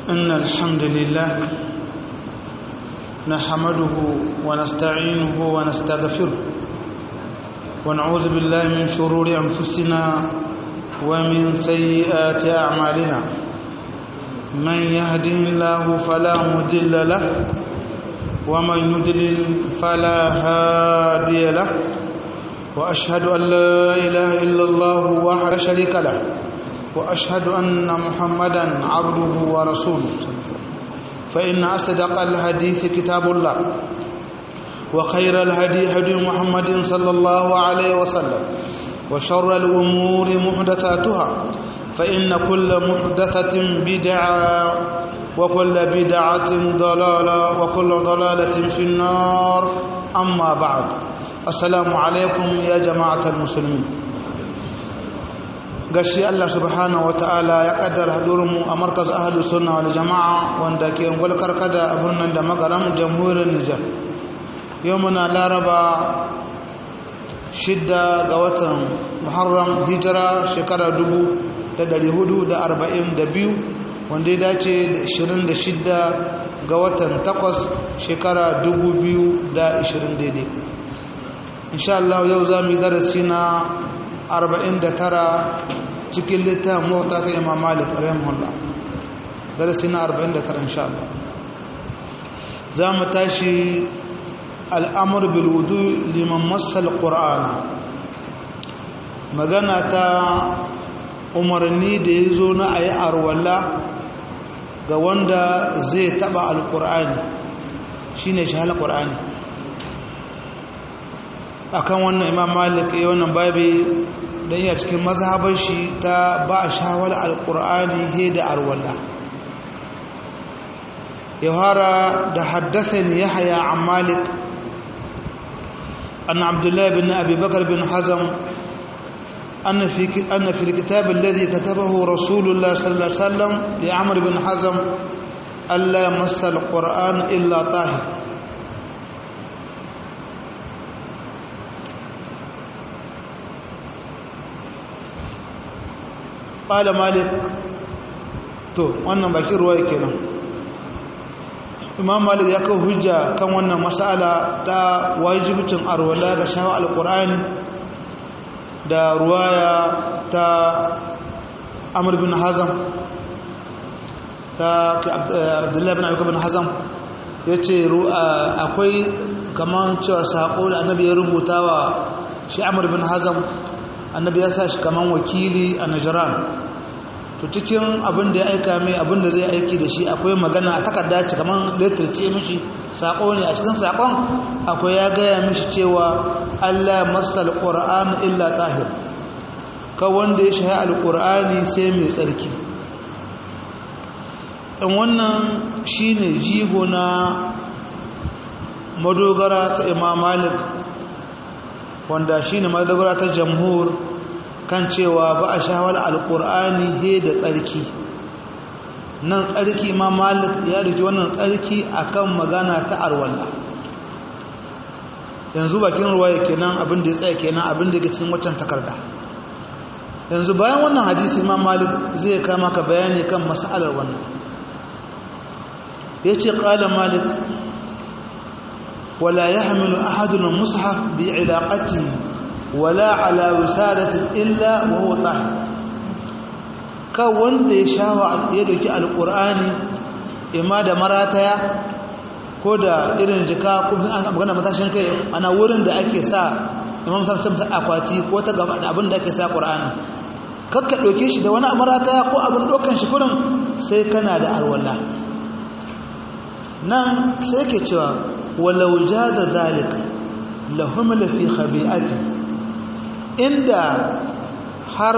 إن الحمد لله نحمده ونستعينه ونستغفره ونعوذ بالله من شرور أنفسنا ومن سيئات أعمالنا من يهده الله فلا مضل له ومن يضلل فلا هادي له وأشهد أن لا إله إلا الله وحده شريك له وأشهد أن محمدا عبده ورسوله فإن أصدق الحديث كتاب الله وخير الهدي هدي محمد صلى الله عليه وسلم وشر الأمور محدثاتها فإن كل محدثة بدعة وكل بدعة ضلالة وكل ضلالة في النار أما بعد السلام عليكم يا جماعة المسلمين gashi Allah subhanahu wataala ya kaddara hadurinmu a markaz ahli sunna wal jama'a wanda ke ungwal karkada a birnin da magaram jamhuriyar Nijar yau muna laraba shidda ga watan Muharram hijira shekara dubu da dari hudu da arba'in da biyu wanda ya dace da ishirin da shidda ga watan takwas shekara dubu biyu da ishirin daidai insha Allah yau za mu yi darasi na arba'in da tara cikin littafin mota ta imam malik rahimahullah darasi na arba'in da tara insha Allah za mu tashi al'amur bilwudu liman masal ƙura'ana magana ta umarni da ya zo na a yi arwalla ga wanda zai taɓa alƙura'ani shi ne shahal ƙura'ani akan wannan imam malik ya wannan babi don iya cikin mazhabar shi ta ba a shawar alkur'ani he da arwalla yawara da haddathan yahya an malik an abdullahi bin abi bakar bin hazam أن في أن في الكتاب الذي كتبه رسول الله صلى الله عليه وسلم لعمر بن حزم ألا يمس القرآن إلا طاهر ƙala malik to wannan bakin ruwa kenan imam malik ya kawo hujja kan wannan mas'ala ta wajibcin arwala ga shawa alƙur'ani da ruwaya ta amur bin hazam ta abdullahi bin ayyuka bin hazam ya ce akwai kamar cewa saƙo da annabi ya rubuta wa shi amur bin hazam annabi ya sa shi kaman wakili a najiran to cikin abin da ya aika mai abin da zai aiki da shi akwai magana a takarda ce kaman letter ce mishi sako ne a cikin sakon akwai ya gaya mishi cewa Allah masal qur'an illa tahir ka wanda ya shahi alqur'ani sai mai tsarki dan wannan shine jigo na madogara ta Imam Malik wanda shi ne madagara ta jamhur kan cewa ba a shawar alkur'ani he da tsarki nan tsarki ma malik ya duki wannan tsarki akan magana ta arwalla yanzu bakin ruwaya kenan abin da ya tsaye kenan abin da ya cikin waccan takarda yanzu bayan wannan hadisi ma malik zai kama ka bayani kan masalar wannan ya ce ƙala malik ولا يحمل أحد المصحف بعلاقته ولا على وسادة إلا وهو طاهر كون دي شاوى يدوكي القرآن إما دا مراتيا ko da irin jika ko magana matashin kai ana wurin da ake sa imam sam sam akwati ko ta gaba da abin da ake sa qur'ani kakka doke shi da wani marata ko abin dokan shi kurin sai kana da alwala nan sai ke cewa walau jada zalika lahumla fi khabi'ati inda har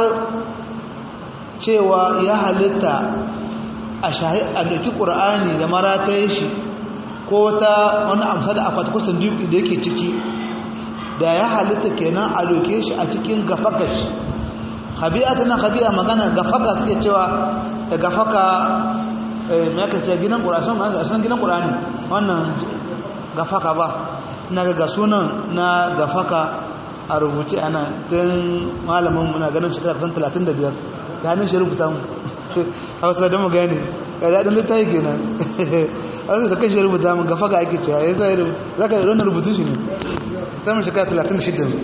cewa ya halitta a shahi a daki qur'ani da marataye shi ko ta wani amsa da akwati kusan duki da yake ciki da ya halitta kenan a doke shi a cikin gafaka shi khabi'a tana khabi'a magana gafaka suke cewa da gafaka me aka ce gidan qur'ani sun gidan qur'ani wannan gafaka ba ina ga sunan na gafaka a rubuce ana tun malamin muna ganin shekara 35 da hannun shi rubuta mu hausa da magani ga daɗin littafi kenan hausa da kashi rubuta mun gafa ga ake cewa ya sa za ka da rubutu shi ne samun shekara 36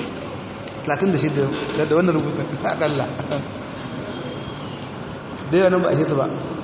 36 da wannan rubutun akalla da yawan ba a hita ba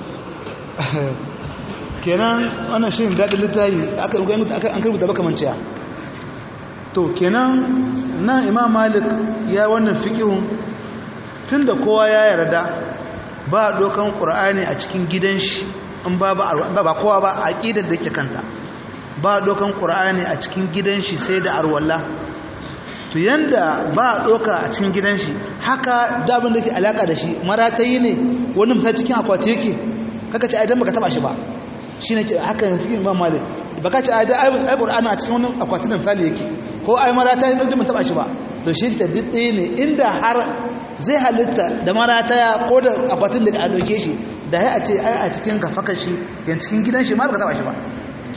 kenan wannan shi daɗin littafi an karbuta baka manciya to kenan nan imam malik ya wannan fiƙihun tun da kowa ya yarda ba dokan ƙura'ani a cikin gidan shi in ba ba kowa ba a ƙidar da ke kanta ba dokan ƙura'ani a cikin gidan shi sai da arwallah to yanda ba doka a cikin gidan shi haka dabin da ke alaka da shi maratayi ne wani misali cikin akwati yake kaka ce aidan baka taba shi ba shi ne ke haka yin fikin imam malik baka ce aidan ai qur'ani a cikin wani akwati da misali yake ko ai maratayi ne mun taba shi ba to shi ta didde ne inda har zai halitta da marataya ko da akwatin da a doke shi da ya a ce ai a cikin kafaka shi yan cikin gidan shi ma baka taba shi ba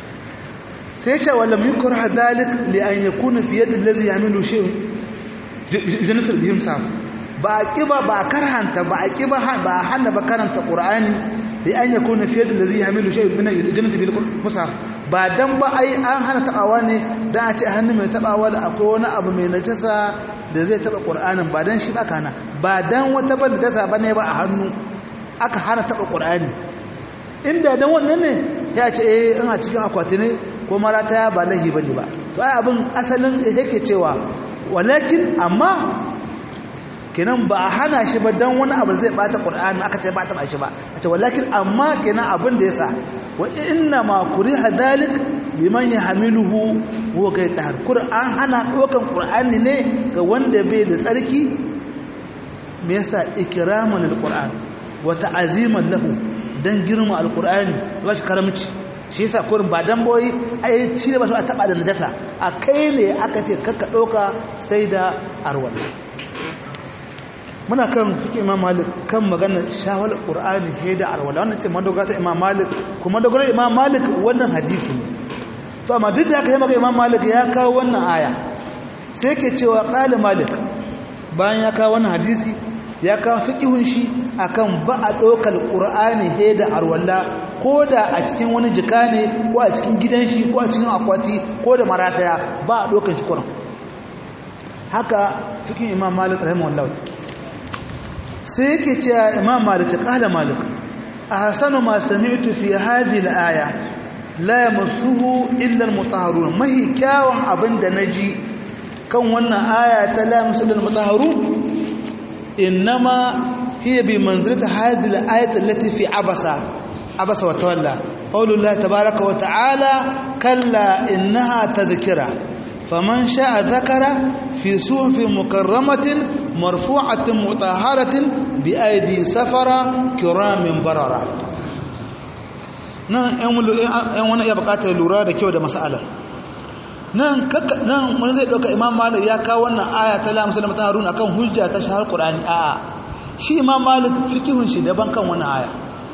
sai ce wala mikur hadalik li an yakuna fi yadi allazi yamilu shay jannatul bihim saf ba kiba ba karhanta ba kiba ba hanna ba karanta qur'ani li an yakuna fi yadi allazi yamilu shay min jannatul bil musaf ba dan ba ai an hana tabawa ne dan a ce hannu mai tabawa da akwai wani abu mai najasa da zai taba qur'anin ba dan shi ba kana ba dan wata ban najasa bane ba a hannu aka hana taba qur'ani inda dan wannan ne ya ce eh ina cikin akwati ne ko marata ba lahi bane ba to ai abin asalin yake cewa walakin amma kenan ba a hana shi ba dan wani abu zai bata qur'ani aka ce ba ta shi ba ce walakin amma kenan abin da yasa wa inna ma kuriha dalik liman yahmiluhu huwa kai tahar qur'an hana dokan qur'ani ne ga wanda bai da tsarki me yasa ikraman alquran wa ta'aziman lahu dan girma alqur'ani ba shi karamci shi yasa kurin ba dan boyi ai shi da ba a taba da najasa a kai ne aka ce kakka doka sai da arwal muna kan fiƙe imam malik kan magana shawal qur'ani he da arwala wannan ce madogara ta imam malik kuma madogara imam malik wannan hadisi ne to amma duk da aka yi maka imam malik ya kawo wannan aya sai ke cewa qala malik bayan ya kawo wannan hadisi ya kawo fiqihun shi akan ba a dokar qur'ani he da arwala ko da a cikin wani jika ne ko a cikin gidan shi ko a cikin akwati ko da marataya ba a dokar shi kuran haka fiqhin imam malik rahimahullah sai yake cewa imam malik kala malik ahsanu ma sami'tu fi hadhihi al-aya la yamassuhu illa al-mutahharun mahi kyawun abinda naji kan wannan aya ta la yamassuhu al-mutahharun inma hiya bi manzilati hadhihi al-ayati allati fi abasa abasa wa tawalla qawlullahi tabaaraka wa ta'ala kalla innaha tadhkira faman sha'a dhakara fi suhufin mukarramatin مرفوعة مطهرة بأيدي سفرة كرام بررة nan ‘yan wani iya bukatar lura da kyau da mas'alar nan wani zai ɗauka imam malik ya kawo wannan aya ta lamusa da mata haruna kan hujja ta shahar ƙurani a shi imam malik fikihun shi daban kan wannan aya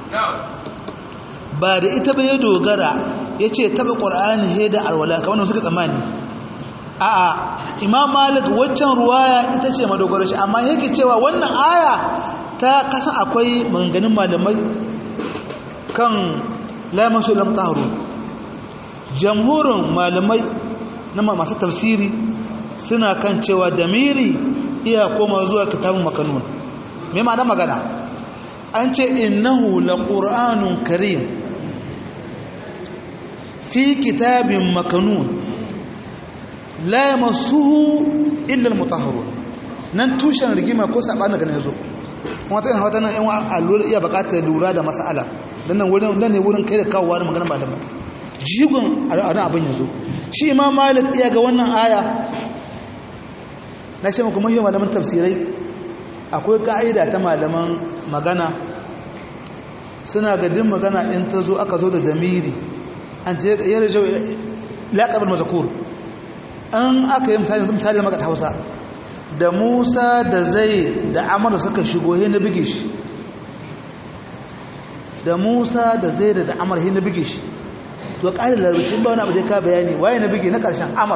ba da ita bai dogara ya ce taɓa ƙurani he da alwala kamar da suka tsammani a'a imam malik waccan ruwaya ita ce madogaro shi amma yake cewa wannan aya ta kasan akwai manganin malamai kan lamasu lam tahru jamhurin malamai na masu tafsiri suna kan cewa damiri iya koma zuwa kitabun makanun me ma'ana magana an ce innahu laqur'anun karim fi kitabin makanun la yamassuhu illa almutahharun nan tushen rigima ko sabana ga nazo wata ina wata nan yan allura iya bukatar lura da mas'ala dan nan wurin dan ne wurin kai da kawowa da magana malamai jigon ana abin yazo shi imam malik iya ga wannan aya na ce muku muhimmin malaman tafsirai akwai ka'ida ta malaman magana suna ga din magana in ta zo aka zo da damiri an ce yarjau laqabul mazkur an aka yi misali misali maka ta hausa da musa da zai da amana suka shigo he na bige shi da musa da zai da da amar he na bige shi to ƙarin larabcin ba wani abu zai ka bayani waye na bige na ƙarshen amar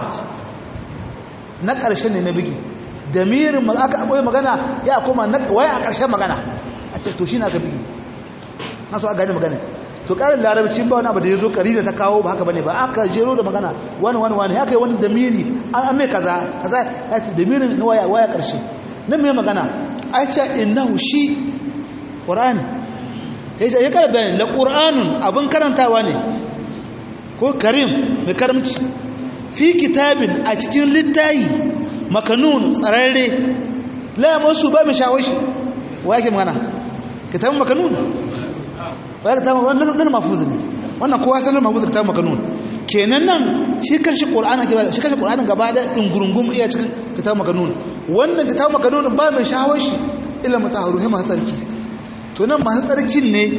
na ƙarshen ne na bige da mirin aka abuwa magana ya koma waye a ƙarshen magana a ce to shi na gafi na so a gane magana to ƙarin larabci ba wani abu da ya zo ƙari da ta kawo ba haka bane ba aka jero da magana wani wani wani haka yi wani damiri an mai kaza kaza ya ce damirin na waya waya ƙarshe nan mai magana a ce innahu shi ƙur'ani ya ce ya kara bayan la ƙur'anun abin karantawa ne ko karim mai karamci fi kitabin a cikin littayi makanun tsararre la masu ba mai shawashi wa yake magana kitabin makanun wa yake kitabin wannan mafuz ne wannan kowa sanar mafuz kitabin makanun kenan nan shi kanshi qur'ani ke shi kanshi qur'anin gaba da dungurungum iya cikin kitabin makanun wannan kitabin makanun ba mai shawashi illa mutahharu hima sarki to nan masu tsarkin ne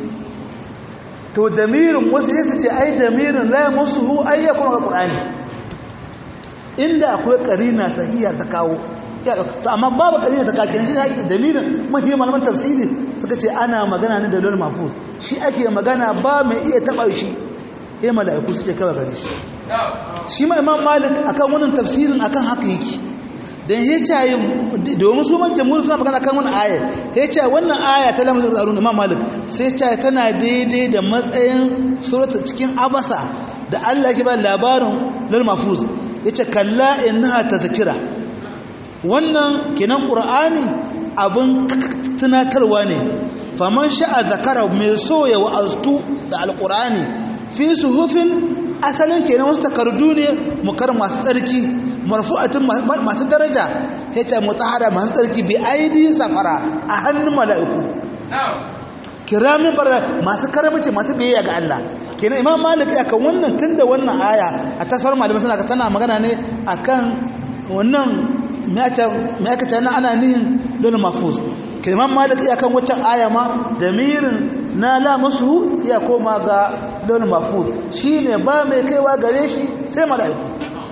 to damirin wasu ya ce ai damirin la masu hu ayyakun ga qur'ani inda akwai karina sahiha ta kawo to amma babu karina ta kawo kenan shi haƙi damirin mahimman malaman tafsiri suka ce ana magana ne da lol mafuz shi ake magana ba mai iya taɓa shi sai mala'iku suke kawai gare shi shi ma imam malik akan wannan tafsirin akan haka yake dan ya ce domin su man jamhur suna magana kan wannan aya ya ce wannan aya ta lamar da imam malik sai ce tana daidai da matsayin surata cikin abasa da Allah ke ba labarin lol mafuz yace kalla innaha tadhkira wannan kinan qur'ani abin tunatarwa ne faman sha'a zakara mai so ya wa'aztu da alqur'ani fi suhufin asalin kenan wasu takardu ne mukar masu tsarki marfu'atin masu daraja yace mutahara masu tsarki bi aidi safara a hannun mala'iku kiramin bara masu karamci masu biyayya ga Allah kenan imam malik akan wannan tunda wannan aya a tasar malamai suna tana magana ne akan wannan me aka ce ana nihin dole mafuz kenan imam malik akan waccan aya ma damirin na la musu iya koma ga dole mafuz shine ba mai kaiwa gare shi sai mala'iku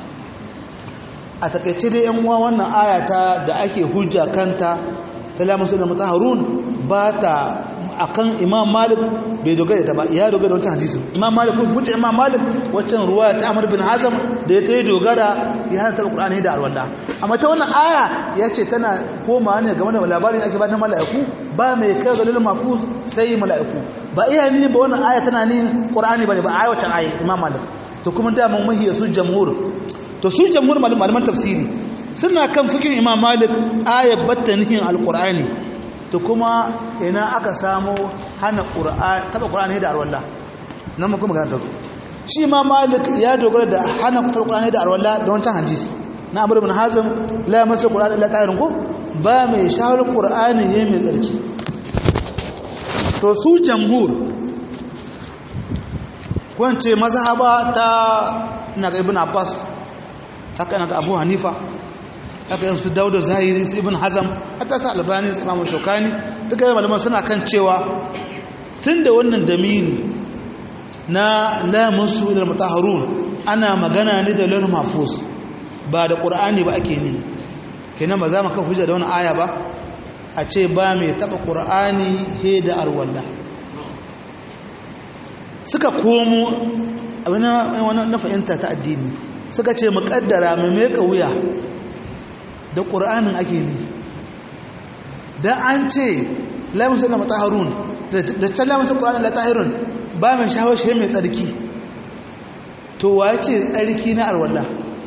a takaice dai yan uwa wannan aya ta da ake hujja kanta ta la musu da mutaharun ba ta akan imam malik bai dogara ta ba ya dogara da wancan hadisin imam malik ko wuce imam malik wancan ruwa ta amr bin hazam da ya ta yi dogara ya hana taɓa ƙur'ani da alwala amma ta wannan aya ya ce tana koma ne game da labarin ake ba na mala'iku ba mai kai ga lulun mafuz sai mala'iku ba iya ni ba wannan aya tana ni ƙur'ani ba ne ba a wancan aya imam malik to kuma daman mahiya su jamhur to su jamhur malaman tafsiri suna kan fikin imam malik ayat batta nihin alƙur'ani to kuma ina aka samu hana taba ƙura'ani da arwalla nan ma kuma ta zo shi ma malik ya dogara da hana taba ƙura'ani da arwalla da wancan hadisi na abu bin hazim la masa ƙura'ani la ta'irin ko ba mai shawar ƙura'ani ya mai tsarki to su jamhur kwance mazhaba ta na ga ibn abbas haka na ga abu hanifa haka yin su dauda zahiri su ibn hazam hatta su albani su imamu shokani duka yi malaman suna kan cewa tun da wannan damiri na lamusu da mutaharun ana magana ne da lal mafus ba da ƙur'ani ba ake ne kenan ba za mu kan hujja da wani aya ba a ce ba mai taɓa ƙur'ani he da arwalla suka komo abin na fahimta ta addini suka ce muƙaddara mai meka wuya da ƙura'anin ake ne da an ce lamisun da mataharun da can lamisun ƙura'anin da tahirun ba mai shawar shi mai tsarki to wa ce tsarki na alwallah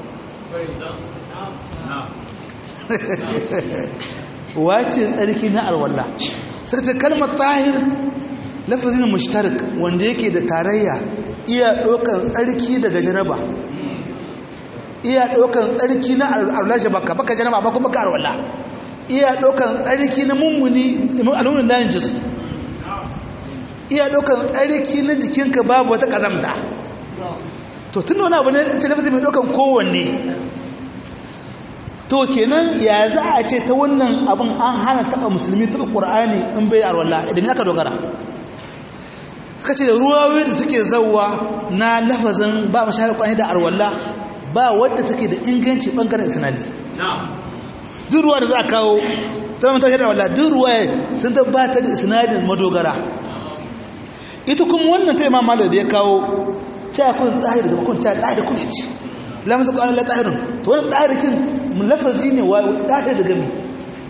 wace tsarki na alwala sai ta kalmar tahir lafazin mushtarik wanda yake da tarayya iya ɗaukan tsarki daga janaba iya ɗaukan tsarki na alwala shi baka baka janaba ba kuma ka alwala iya ɗaukan tsarki na mummuni al'ummar lanjis iya ɗaukan tsarki na jikinka babu wata ƙazamta to tun wani abu ne ce lafazin mai ɗaukan kowanne to kenan ya za a ce ta wannan abin an hana taɓa musulmi taɓa ƙur'ani in bai arwallah idan aka dogara suka ce da ruwayoyi da suke zauwa na lafazin ba mashahar ƙwani da arwallah ba wadda take da inganci ɓangaren sinadi duk ruwa da za a kawo ta mamata shi da arwallah duk ruwa sun ta ba ta da sinadin madogara ita kuma wannan ta imam malar da ya kawo ta kun tsahir da kun ta tsahir kun yaci lamasa ƙwani la tsahirin to wani tsahirikin lafazi ne wa ɗaɗe da gami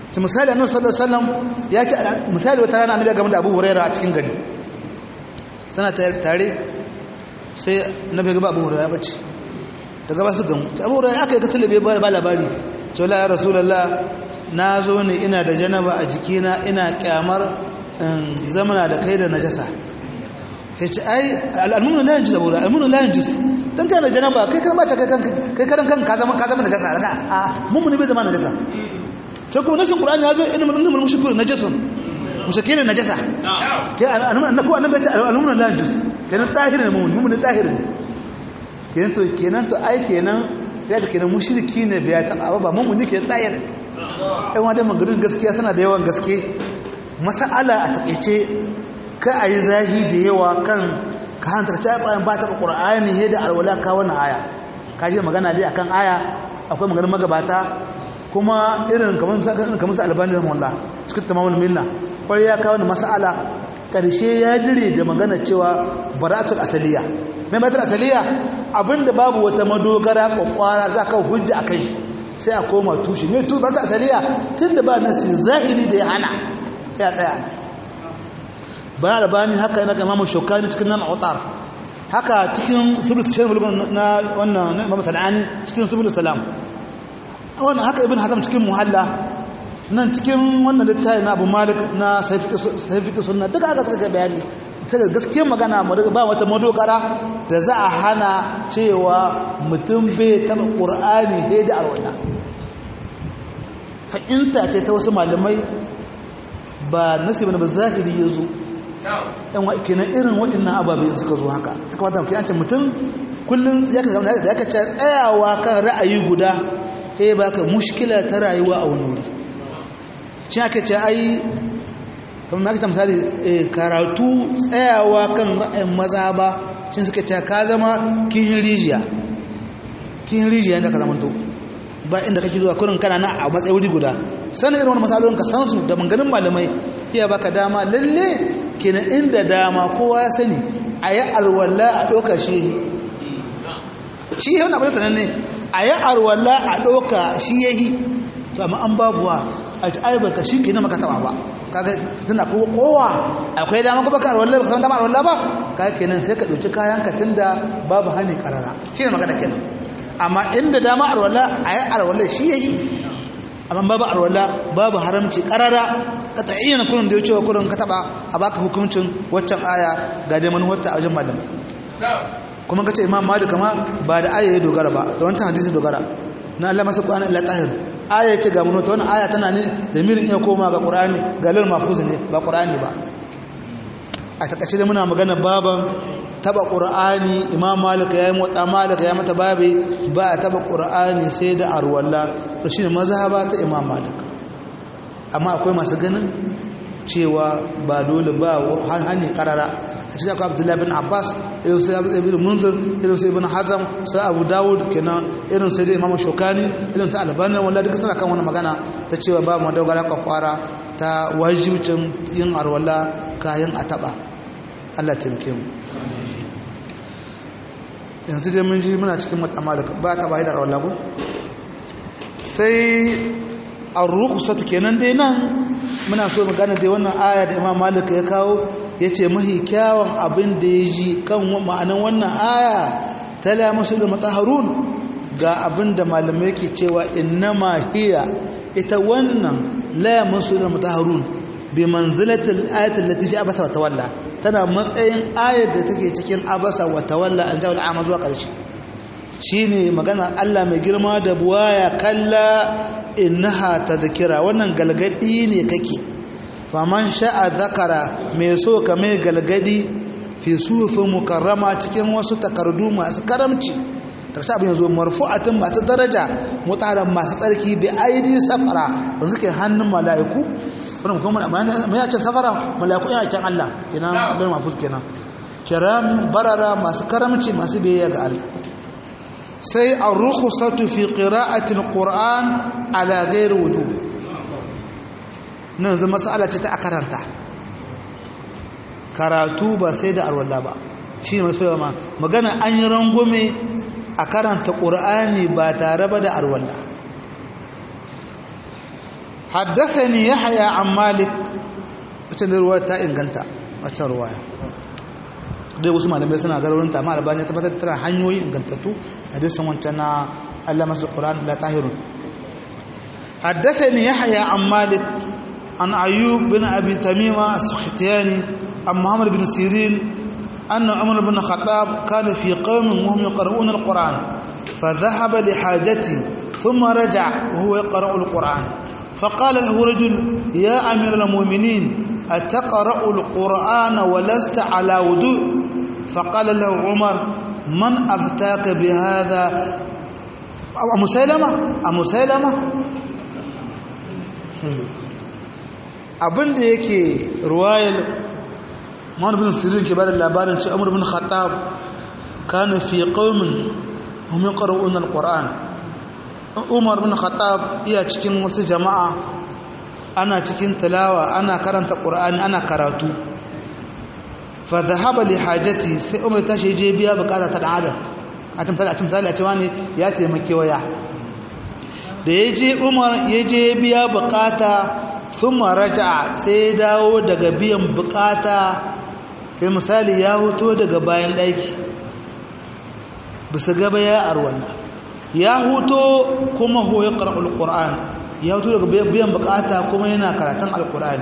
su misali annabi sallallahu alaihi wasallam ya ce misali wata rana annabi game da Abu Hurairah a cikin gari sana tare sai annabi ga Abu Hurairah ya bace daga ba su gamu Abu Hurairah aka yi kasalabe ba labari ce la ya rasulullah na zo ne ina da janaba a jikina ina kyamar zamana da kai da najasa ya ce ai al'almunu la yanjis abu al'almunu la yanjis dan kai da janaba kai kan bata kai kan kai karan kan ka zama ka zama najasa daga a mun mun bai zama najasa sai kuma nasin qur'ani ya zo inna man annal mushriku najasun mushrikin najasa ke annabi ko annabi ya ce al'almunu la yanjis kenan tahirin mun mun tahirin kenan to kenan to ai kenan ya ce kenan mushriki ne bai ta ba mun mun ke tahir ai wanda maganin gaskiya suna da yawan gaske masala a takeice ka a yi zahi da yawa kan ka hantar ta bayan ba taɓa ƙura'ani he da alwala ka wani aya ka ji magana dai akan aya akwai maganin magabata kuma irin kamar su albani da mawalla cikin tamamin minna kwarai ya kawo masala ƙarshe ya dire da magana cewa baratul asaliya mai baratul asaliya abinda babu wata madogara kwakwara za ka hujja a kai sai a koma tushe mai tu baratul asaliya tun da ba nasi zahiri da ya hana ya tsaya bayan albani haka yana imamu shokani cikin nan autar haka cikin subul salam na wannan na imam sanani cikin subul salam wannan haka ibn hazam cikin muhalla nan cikin wannan littafi na abu malik na sayfiqi sunna duka haka suka ga bayani sai gaskiyar magana mu ba wata madogara da za a hana cewa mutum bai taba qur'ani bai da arwana fa'inta ce ta wasu malamai ba nasibi na ba zahiri yazo ɗan wa kenan irin waɗannan ababe suka zo haka suka wata ke yancin mutum kullum ya ka zama ya ka ce tsayawa kan ra'ayi guda ta yi baka mushkila ta rayuwa a wani wuri shi aka ce ai kamar na kita misali karatu tsayawa kan ra'ayin maza ba shi suka ce ka zama kihin rijiya kihin rijiya da ka zama to ba inda kake zuwa kurin kana na a matsayi wuri guda sanin irin wani matsalolin ka san su da manganin malamai iya baka dama lalle kenan inda dama kowa ya sani a yi arwalla a ɗauka shi shi yi wani abin sanan ne a yi arwalla a ɗauka shi ya yi to amma an babuwa a ci aibarka shi ke na maka taɓa ba kaga tana kowa akwai dama kuma ka arwalla ba ka san dama arwalla ba kaga kenan sai ka ɗauki kayan ka tunda babu hani karara shi ne magana kenan amma inda dama arwalla a yi arwalla shi ya yi amma babu arwalla babu haramci karara ka ta iya kurin da ya cewa kurin ka taba a baka hukuncin waccan aya ga dai manuwarta a wajen malamai kuma ka ce imam malik ma ba da aya ya dogara ba da wancan hadisi dogara na Allah masa qur'ani illa tahir aya ce ga manuwarta wannan aya tana ne da mirin iya koma ga qur'ani ga lal mahfuz ne ba qur'ani ba a takaice da muna magana baban taba qur'ani imam malik ya yi motsa malik ya mata babe ba a taba qur'ani sai da arwalla to shine mazhaba ta imam malik amma akwai masu ganin cewa ba dole ba hanyar karara a cikin akwai abdullahi bin abbas irin sai abu ibn munzir irin sai ibn hazam sai abu dawud kenan irin sai imam shokani irin sai albanin wanda duka suna kan wani magana ta cewa ba mu dogara kwakwara ta wajibcin yin arwala kayan a taba allah taimake mu yanzu dai mun ji muna cikin matamalika ba ta bayi da arwala ko sai ar-rukhsat kenan dai nan muna so mu gane dai wannan aya da Imam Malik ya kawo yace mahi kyawun abin da ya ji kan ma'anan wannan aya tala musul mutahharun ga abin da malamai ke cewa innama hiya ita wannan la musul mutahharun bi manzilati al-ayati allati fi abasa wa tawalla tana matsayin ayar da take cikin abasa wa tawalla an jawo al'ama zuwa ƙarshe shine magana Allah mai girma da buwaya kalla innaha tadhkira wannan galgadi ne kake faman sha'a zakara mai so ka mai galgadi fi sufin mukarrama cikin wasu takardu masu karamci karshe abin yanzu marfu'atin masu daraja mutanen masu tsarki bi aidi safara ba suke hannun mala'iku wannan kuma mai yace safara mala'iku yana kyan Allah kenan bai mafus kenan kiramin barara masu karamci masu biyayya ga Allah sai ar-rukhsatu fi qira'ati al-Qur'an ala ghairi wudu nan zama mas'ala ce ta akaranta karatu ba sai da arwalla ba shine masu ma magana an yi rangume a karanta Qur'ani ba tare ba da arwalla haddathani yahya an malik wacce da ruwa ta inganta wacce ruwaya dai wasu malamai suna garurin ta amma albani ta tabbatar tana hanyoyi ingantattu hadisin wancan na Allah masu Qur'an la tahirun haddathani yahya an malik an ayyub bin abi tamima as-sakhtiyani an muhammad bin sirin أن عمر بن الخطاب كان في قوم وهم يقرؤون القرآن فذهب لحاجته ثم رجع وهو يقرأ القرآن فقال له رجل يا أمير المؤمنين أتقرأ القرآن ولست على وضوء فقال له عمر من أفتاك بهذا أم سلمة أم سلمة abin da yake ruwayar Muhammad bin Sirin ke bada labarin ce Umar bin Khattab kana fi qaumin hum yaqra'una al-Qur'an Umar bin Khattab iya cikin wasu jama'a ana cikin tilawa ana karanta Qur'ani ana karatu fa dhahaba li hajati sai Umar ta je biya bukata ta dan adam a tamsali a tamsali a cewa ne ya taimake waya da ya je Umar ya je biya bukata thumma raja'a sai ya dawo daga biyan bukata sai misali ya huto daga bayan ɗaki bisa gaba ya arwalla ya huto kuma ho ya ƙarƙar alƙur'an ya huto daga biyan bukata kuma yana karatun alƙur'ani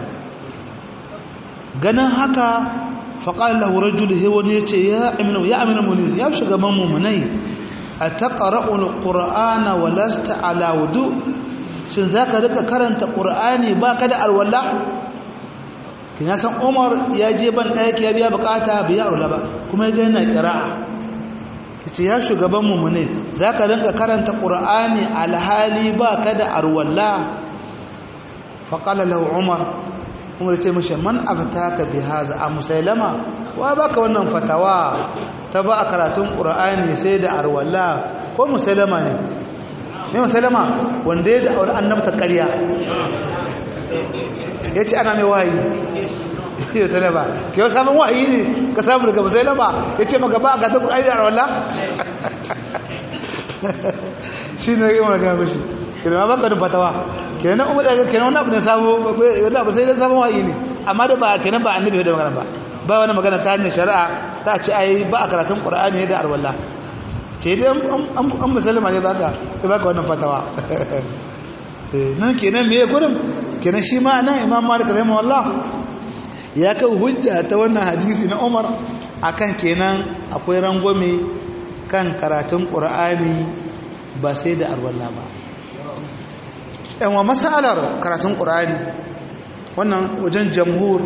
ganin haka faƙar lahurar julhe wani ya ce ya amina munir ya shugaban mummunai a ta ƙara'ul ƙur'ana wa lasta ala wudu shin za ka rika karanta ƙur'ani ba ka da alwallah kin san Umar ya je ban ɗaki ya biya bukata biya aula ba kuma ya ga yana qira'a yace ya shugaban mu ne zaka rinka karanta Qur'ani alhali ba ka da arwalla fa qala lahu Umar Umar ya ce mishi man aftaka bi hadha a musailama wa baka wannan fatawa ta ba karatun Qur'ani sai da arwalla ko musailama ne ne musailama wanda ya da aure annabta ƙarya ya ce ana mai wahayi shi da sanaba ke yau samun wahayi ne ka samu daga masai lama ya ce maka ba a gata ƙur'ani da arwala shi ne yi wani gama shi ke da mabaka da fatawa ke nan umar daga ke nan wani abu da samu wani abu sai dan samun wahayi ne amma da ba ke nan ba annabi da magana ba ba wani magana ta hanyar shari'a ta ce ai ba a karatun ƙur'ani da arwala ce dai an musulma ne baka baka wannan fatawa nan kenan me gurin kenan shi ma nan imam malik rahimahullah ya kai hujja ta wannan hadisi na umar akan kenan akwai rangwame kan karatun qur'ani ba sai da arwalla ba yan wa masalar karatun qur'ani wannan wajen jamhur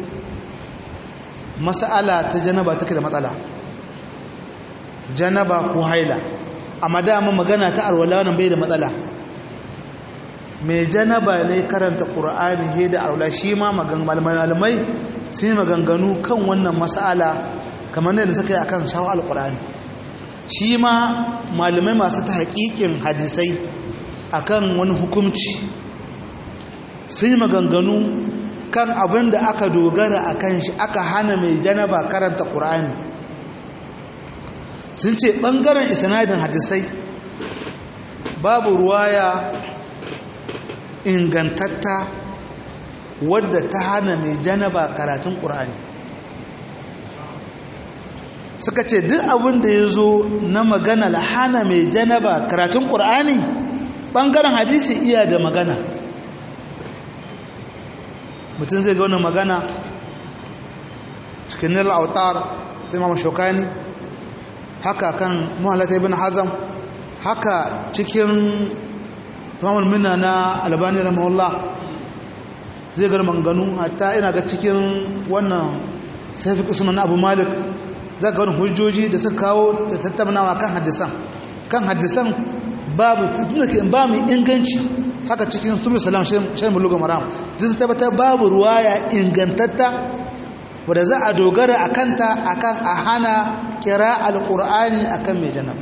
masala ta janaba take da matsala janaba ko haila amma dama magana ta arwalla wannan bai da matsala mai janaba ne karanta ƙura'ani he da aula shi ma malamai sun yi maganganu kan wannan mas'ala kamar da suka yi a kan shawo alƙura'ani shi ma malamai masu ta haƙiƙin hadisai a kan wani hukumci sun yi maganganu kan abin da aka dogara a kan shi aka hana mai janaba karanta ƙura'ani sun ce ɓangaren isanadin hadisai babu ruwaya ingantatta wadda ta hana mai janaba karatun ƙur'ani suka ce duk abin da ya zo na magana la hana mai janaba karatun ƙur'ani ɓangaren hadisi iya da magana mutum zai ga wannan magana cikin nil autar ta imam shokani haka kan muhallata ibn hazam haka cikin tamamul minna na albani rahimahullah zai gar manganu hatta ina ga cikin wannan safi sunan abu malik za ga wani hujjoji da suka kawo da tattaunawa kan hadisan kan hadisan babu ba mai inganci haka cikin sulu salam shan muluga maram zai tabbata babu ruwaya ingantatta wadda za a dogara a kanta akan a hana kira alkur'ani akan mai janaba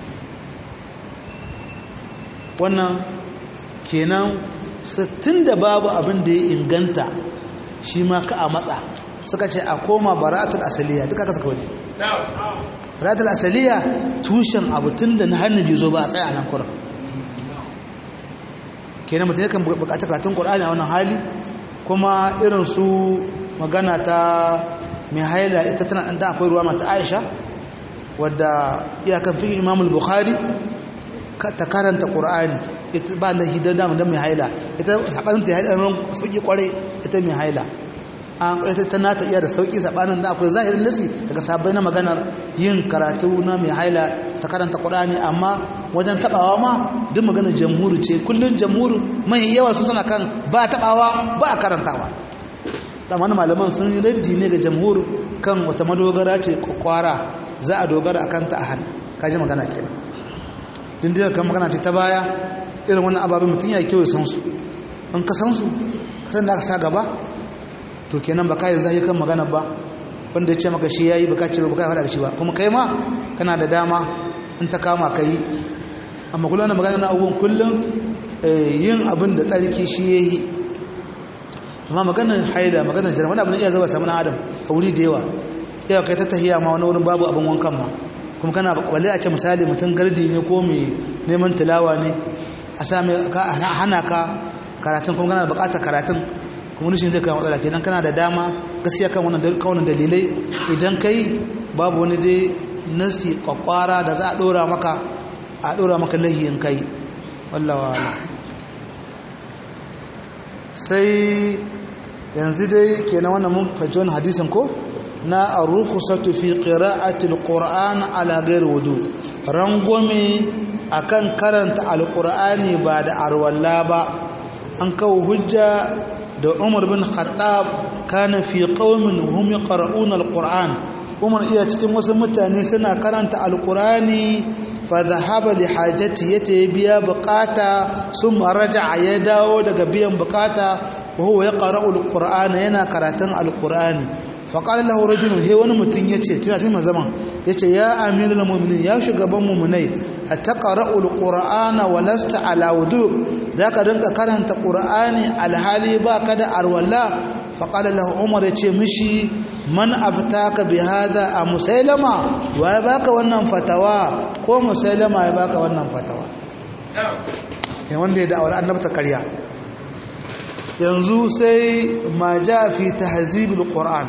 wannan kenan tun da babu abin da ya inganta shi ma ka a matsa suka ce a koma bara'atul asaliya duka ka saka waje bara'atul asaliya tushen abu tun da na hannun jizo ba a tsaye a nan kuran kenan mutum yakan buƙaci karatun qur'ani a wannan hali kuma irin su magana ta mai haila ita tana ɗan akwai ruwa mata aisha wadda iyakan fi imamul bukhari ta karanta ƙur'ani ita ba lahi don damar don mai haila ita saɓanin ta haila ran sauƙi ƙwarai ita mai haila an ita ta nata iya da sauƙi saɓanin da akwai zahirin nasi daga sabai na maganar yin karatu na mai haila ta karanta ƙur'ani amma wajen taɓawa ma duk maganar jamhuri ce kullum jamhuri mai yawa su suna kan ba taɓawa ba a karantawa tsammanin malaman sun yi raddi ne ga jamhur kan wata madogara ce kwakwara za a dogara a kanta a hannu kaji magana ke dindiyar kan magana ce ta baya irin wannan ababen mutum ya kyau ya san su in ka san su kasan da aka sa gaba to kenan ba kayan zai kan magana ba wanda ya ce maka shi ya yi ba ka ce ba ka faɗa da shi ba kuma kai ma kana da dama in ta kama ka yi amma kullum na magana na abubuwan kullum yin abin da tsarki shi ya yi amma maganar haida maganar jiran wani abin iya zaba samun adam a wuri da yawa yawa kai ta tahiya ma wani wurin babu abin wankan ma kuma kana balle a ce misali mutum gardi ne ko mai neman tilawa ne a sami hana ka karatun kuma kana da bukatar karatun kuma nishin zai kai matsala kenan kana da dama gaskiya kan wannan dalilai idan kai babu wani dai nasi kwakwara da za a dora maka a dora maka lahiyin kai wallawa sai yanzu dai kenan wannan mun fahimci wannan hadisin ko na ar-rukhsatu fi qira'ati al-qur'an ala ghairi wudu rangwame akan karanta al-qur'ani ba da arwalla ba an kawo hujja da Umar bin Khattab kana fi qaumin hum yaqra'una al-qur'an Umar iya cikin wasu mutane suna karanta al-qur'ani fa dhahaba li hajati yata biya bukata sun raja'a ya dawo daga biyan bukata وهو يقرأ القرآن ينا قراتن القرآن فقال له رجل هي wani mutun yace tana cikin zaman yace ya amirul mu'minin ya shugaban mu'minai ataqra'u alqur'ana wa lasta ala wudu zaka dinka karanta qur'ani alhali baka da arwalla faqala lahu umar yace mishi man aftaka bi hadha a musailama wa ya baka wannan fatawa ko musailama ya baka wannan fatawa kai wanda ya da'awar annabta karya yanzu sai ma ja fi tahzibul qur'an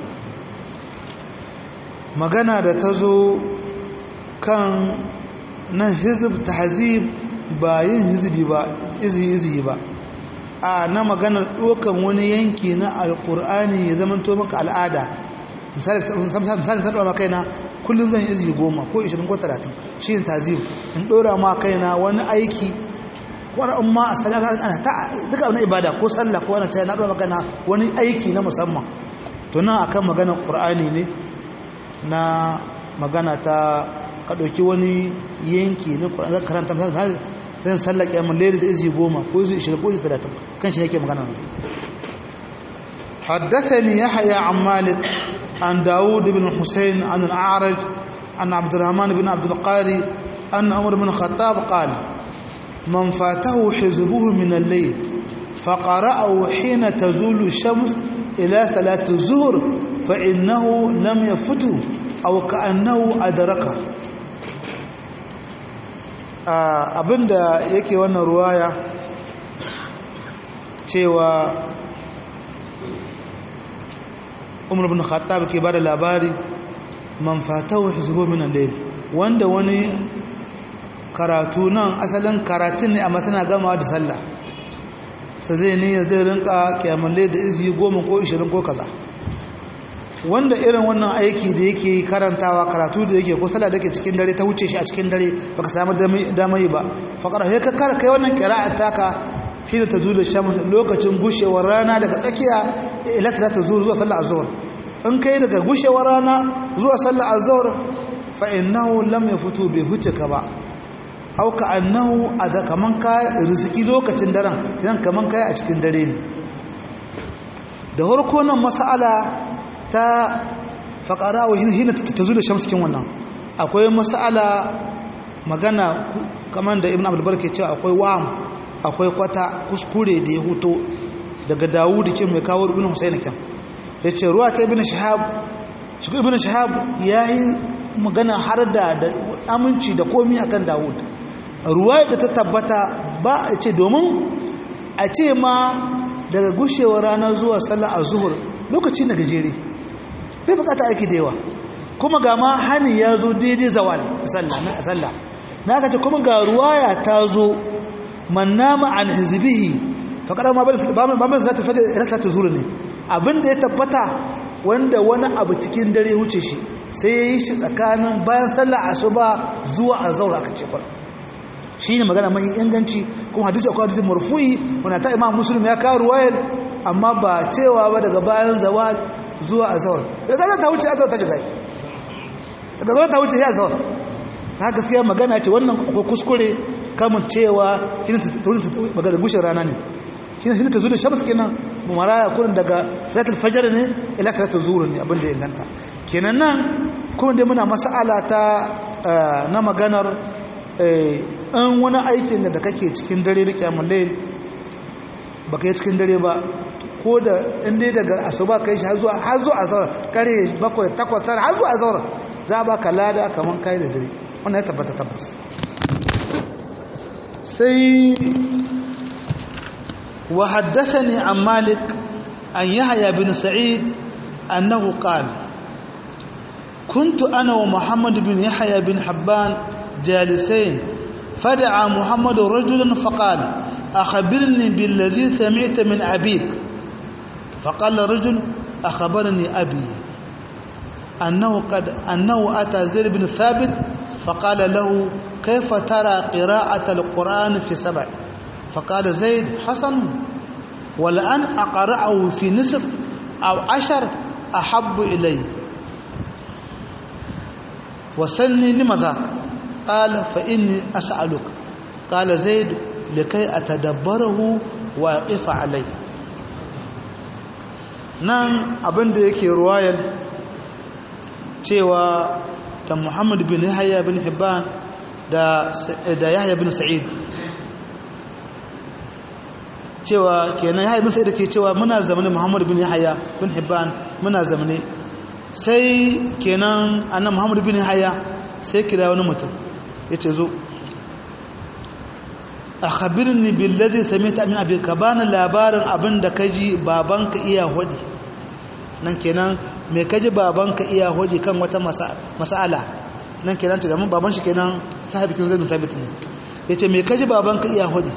magana da ta zo kan nan hizib tahzib ba yin hizbi ba izi ba a na maganar ɗokan wani yanki na alƙur'ani ya zama to maka al'ada misali misali ta ɗora kaina kullum zan izi goma ko 20 ko 30 shi ne tazib in ɗora ma kaina wani aiki wani umma a sallah ana ta duka wani ibada ko sallah ko wani na ɗora magana wani aiki na musamman to nan akan maganar ƙur'ani ne na magana ta ka ɗauki wani yanki na ƙur'ani karanta ta yin sallah ƙyamun lere da izi goma ko izi ishirin ko izi talatin kan shi yake magana yanzu حدثني يحيى عن مالك عن داود بن حسين عن الأعرج عن عبد الرحمن بن عبد القاري أن عمر بن الخطاب قال من فاته حزبه من الليل فقرأه حين تزول الشمس إلى صلاة الظهر فإنه لم يفته أو كأنه أدركه abinda yake wannan ruwaya cewa umar bin khattab ke bada labari man fatahu hizbu min al-layl wanda wani karatu nan asalin karatun ne amma suna gama da sallah sai zai ne zai rinka kiyamul layl da izi 10 ko 20 ko kaza wanda irin wannan aiki da yake karantawa karatu da yake ko sallah da yake cikin dare ta wuce shi a cikin dare baka samu damar yi ba faqara sai ka kara kai wannan qira'a taka shi da tazulu shams lokacin gushewar rana daga tsakiya ila salatu zuhur zuwa sallar azhur in kai daga gushewar rana zuwa sallar azhur fa innahu lam yafutu bi hujjaka ba au ka annahu ada kaman ka riziki lokacin daren kidan kaman kai a cikin dare ne da farko nan mas'ala ta faƙara wa hina ta zo da shamsikin wannan akwai masala magana kamar da ibn abdulbar ke cewa akwai wa'am akwai kwata kuskure da ya huto daga dawudu ke mai kawo ibn husayn kyan ya ce ruwa ta ibn shahab shi ibn shahab ya yi magana har da aminci da komi akan dawud ruwa da ta tabbata ba a ce domin a ce ma daga gushewar rana zuwa sallah a zuhur lokaci na gajere bai bukata aiki da yawa kuma ga ma hani ya zo daidai zawal sallah na ka ce kuma ga ruwaya ta zo man nama an hizbihi faƙarar ma ba mai zata fata rasa ta zuru ne abinda ya tabbata wanda wani abu cikin dare wuce shi sai ya yi shi tsakanin bayan sallah asuba zuwa azhar aka ce kwal shi ne magana mai inganci kuma hadisi akwai hadisi marfu'i wanda ta imam muslim ya kawo ruwayar amma ba cewa ba daga bayan zawal zuwa azhar daga zan ta wuce azhar ta shiga daga zan ta wuce ya azhar ta gaskiya magana ce wannan akwai kuskure kamun cewa shine ta magana gushin rana ne shine shine ta zuwa shams kenan maraya kurin daga salatul fajr ne ila salatul zuhur ne abin da ya inganta kenan nan kuma dai muna mas'ala ta na maganar an wani aikin da kake cikin dare da kyamun layl baka yi cikin dare ba ko da inda daga asuba kai shi har zuwa har zuwa azhar kare bakwai takwas tara har zuwa azhar za ba ka lada kaman kai da dare wannan ya tabbata tabbas sai wa haddathani an malik an yahya bin sa'id annahu qala كنت أنا ومحمد بن يحيى بن حبان جالسين فدعا محمد رجلا فقال أخبرني بالذي سمعت من أبيك فقال الرجل أخبرني أبي أنه, قد أنه أتى زيد بن ثابت فقال له كيف ترى قراءة القرآن في سبع فقال زيد حسن ولأن أقرأه في نصف أو عشر أحب إلي وسلني لما ذاك قال فإني أسألك قال زيد لكي أتدبره وأقف عليه nan abin da yake ruwayar cewa da muhammad bin yahya bin hibban da yahya bin sa'id cewa kenan yahya bin sa'id ke cewa muna zamane muhammad bin yahya bin hibban muna zamane sai kenan annan muhammad bin yahya sai kira wani mutum ya ce zo a khabirni billazi samita min abi ka bani labarin abin da kaji babanka iya hodi nan kenan me kaji babanka iya hodi kan wata mas'ala nan kenan ta gamin baban shi kenan sahabikin zai sabit ne yace me kaji babanka iya hodi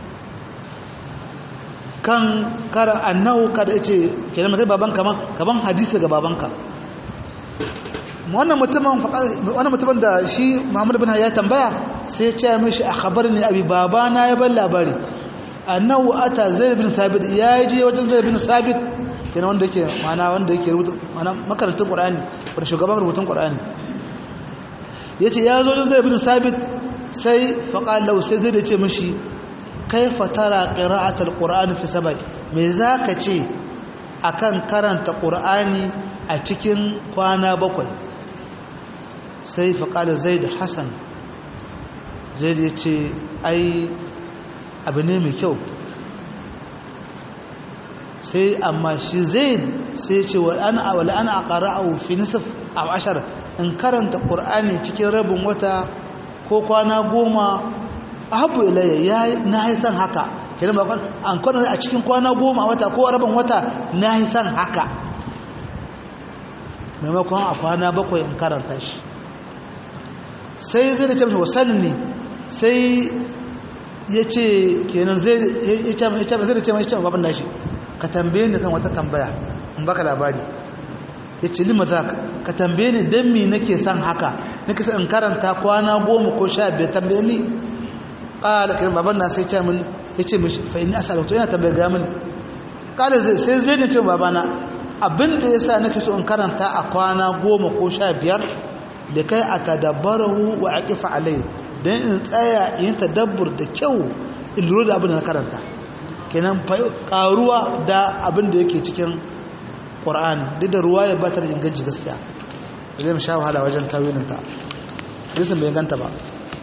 kan karan annahu kada yace kenan me kaji babanka man kaban hadisi ga babanka wannan mutumin wannan mutumin da shi Muhammad bin ya tambaya sai ya ce mishi akhbarni abi babana ya bar labari annahu ata zaid bin sabit ya je wajen zaid bin sabit kenan wanda yake mana wanda yake rubuta mana makarantar qur'ani wanda shugaban rubutun qur'ani yace ya zo wajen zaid bin sabit sai faqala lahu sai zai ce mishi kaifa tara qira'atul qur'ani fi sab'i me zaka ce akan karanta qur'ani a cikin kwana bakwai sai faƙalar zai da hassan zai da ce ai abu ne mai kyau sai amma shi zai sai ce wa ana a ƙara a wufi nisif a ashar in karanta ƙur'ani cikin rabin wata ko kwana goma a habu ilayya ya na haisan haka kenan ba an kwanar a cikin kwana goma wata ko rabin wata na haisan haka maimakon a kwana bakwai in karanta shi sai zai da ce mashi wasanni sai ya ce kenan zai da ce mai ce babin nashi ka tambaye ni kan wata tambaya in baka labari ya ce lima za ka tambaye ni don mi nake son haka nake son in karanta kwana goma ko sha biyar tambaye ni ƙala kiran baban na sai ce min ya ce mishi fa ini asa yana tambaye ga mini ƙala sai zai da ce babana abin da ya sa nake so in karanta a kwana goma ko sha biyar da kai a tadabbarahu wa a kifa alai don in tsaya yin tadabbur da kyau in lura da abin da na karanta kenan karuwa da abin da yake cikin ƙwar'ani duk da ruwa ya bata da inganci gaskiya da zai sha wahala wajen tawilinta hadisin bai ganta ba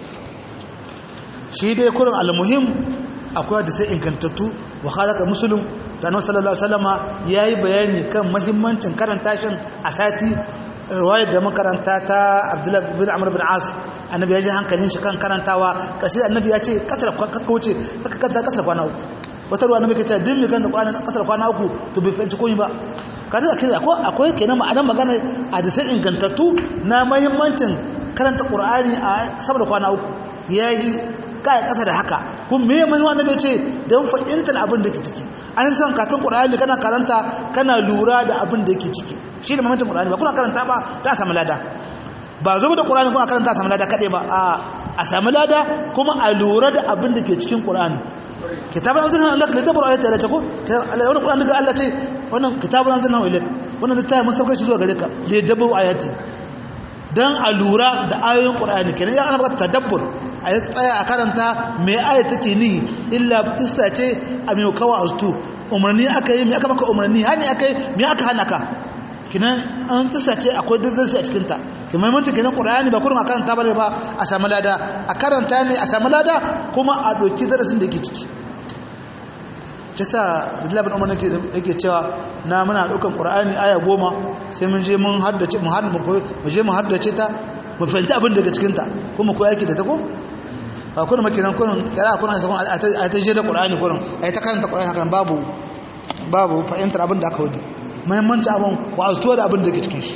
shi dai kurin almuhim akwai da sai ingantattu wa halaka musulun da annabi sallallahu alaihi wasallama yayi bayani kan muhimmancin karanta shin a sati riwayar da makaranta ta Abdullah bin Amr bin As annabi ya ji hankalin shi kan karantawa kashi annabi ya ce kasar kauce ka kanta kasar kwana uku wata ruwa annabi ke ce din mai kanta qur'ani kasar kwana uku to bai fahimci komai ba kada akwai akwai kenan ma'anar magana a da sai ingantattu na muhimmancin karanta qur'ani a saboda kwana uku yayi kai kasa da haka kun me mai wanda bai ce dan fahimtar abin da ke ciki an san katon qur'ani kana karanta kana lura da abin da yake ciki shi da mamancin qur'ani ba kuna karanta ba ta samu lada ba zo da qur'ani kuna karanta samu lada kade ba a a samu lada kuma a lura da abin da ke cikin qur'ani kitabun anzalna lak li tabra ayati ta ko wannan qur'ani ga Allah ce wannan kitabun anzalna ilayk wannan littafin mun saukar shi zuwa gare ka li dabbu ayati dan a lura da ayoyin qur'ani kenan ya ana bukata tadabbur a yi tsaya a karanta mai aya take ni illa kissa ce a mai kawo astu umarni aka yi mai aka maka umarni hani aka yi mai aka hana ka kinan an kissa ce akwai dazzarsi a cikinta ki maimancin kinan ƙura'ani ba kurin a karanta ba ne ba a sami lada a karanta ne a sami lada kuma a ɗauki darasin da ke ciki shi sa rilabin umar yake cewa na muna ɗaukan ƙura'ani aya goma sai mun je mun haddace mu je mu haddace ta mu fahimci abin daga cikinta kuma ko yaki da ta ko ba kuna makinan kurin kira kuna sakon a ta je da qur'ani kurin a yi ta karanta qur'ani hakan babu babu fahimtar abin da aka wuce muhimmanci abin ko azuwa da abin da ke cikin shi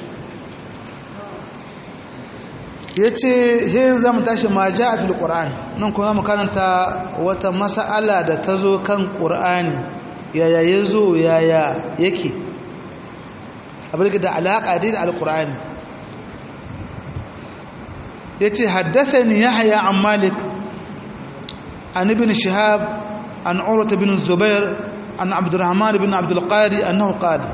yace he za mu tashi ma ja'a fil qur'an nan kuma mu karanta wata mas'ala da ta zo kan qur'ani yaya yazo yaya yake abin da alaka da alqur'ani yace haddathani yahya an malik an ibn shihab an urwa bin zubair an abdurrahman bin abd alqari annahu qala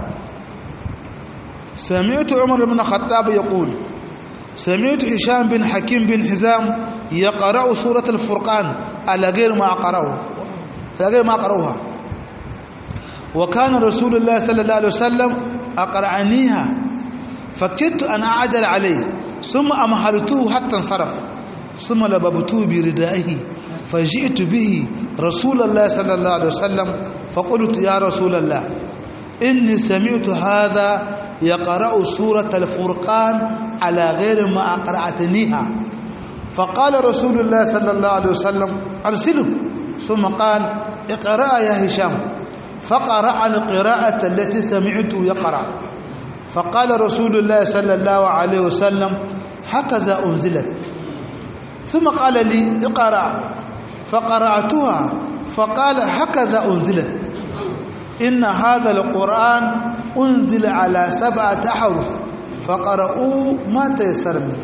سمعت عمر بن الخطاب يقول سمعت هشام بن حكيم بن حزام يقرأ سورة الفرقان على غير ما قرأه على غير ما قرأوها وكان رسول الله صلى الله عليه وسلم أقرأنيها فكدت أن أعجل عليه ثم أمهلته حتى انصرف ثم لببته بردائه فجئت به رسول الله صلى الله عليه وسلم فقلت يا رسول الله إني سمعت هذا يقرأ سورة الفرقان على غير ما أقرأتنيها فقال رسول الله صلى الله عليه وسلم أرسله ثم قال اقرأ يا هشام فقرأ القراءة التي سمعت يقرأ فقال رسول الله صلى الله عليه وسلم هكذا أنزلت ثم قال لي اقرأ فقرأتها فقال هكذا أنزلت إن هذا القرآن أنزل على سبعة أحرف فقرأوا ما تيسر منه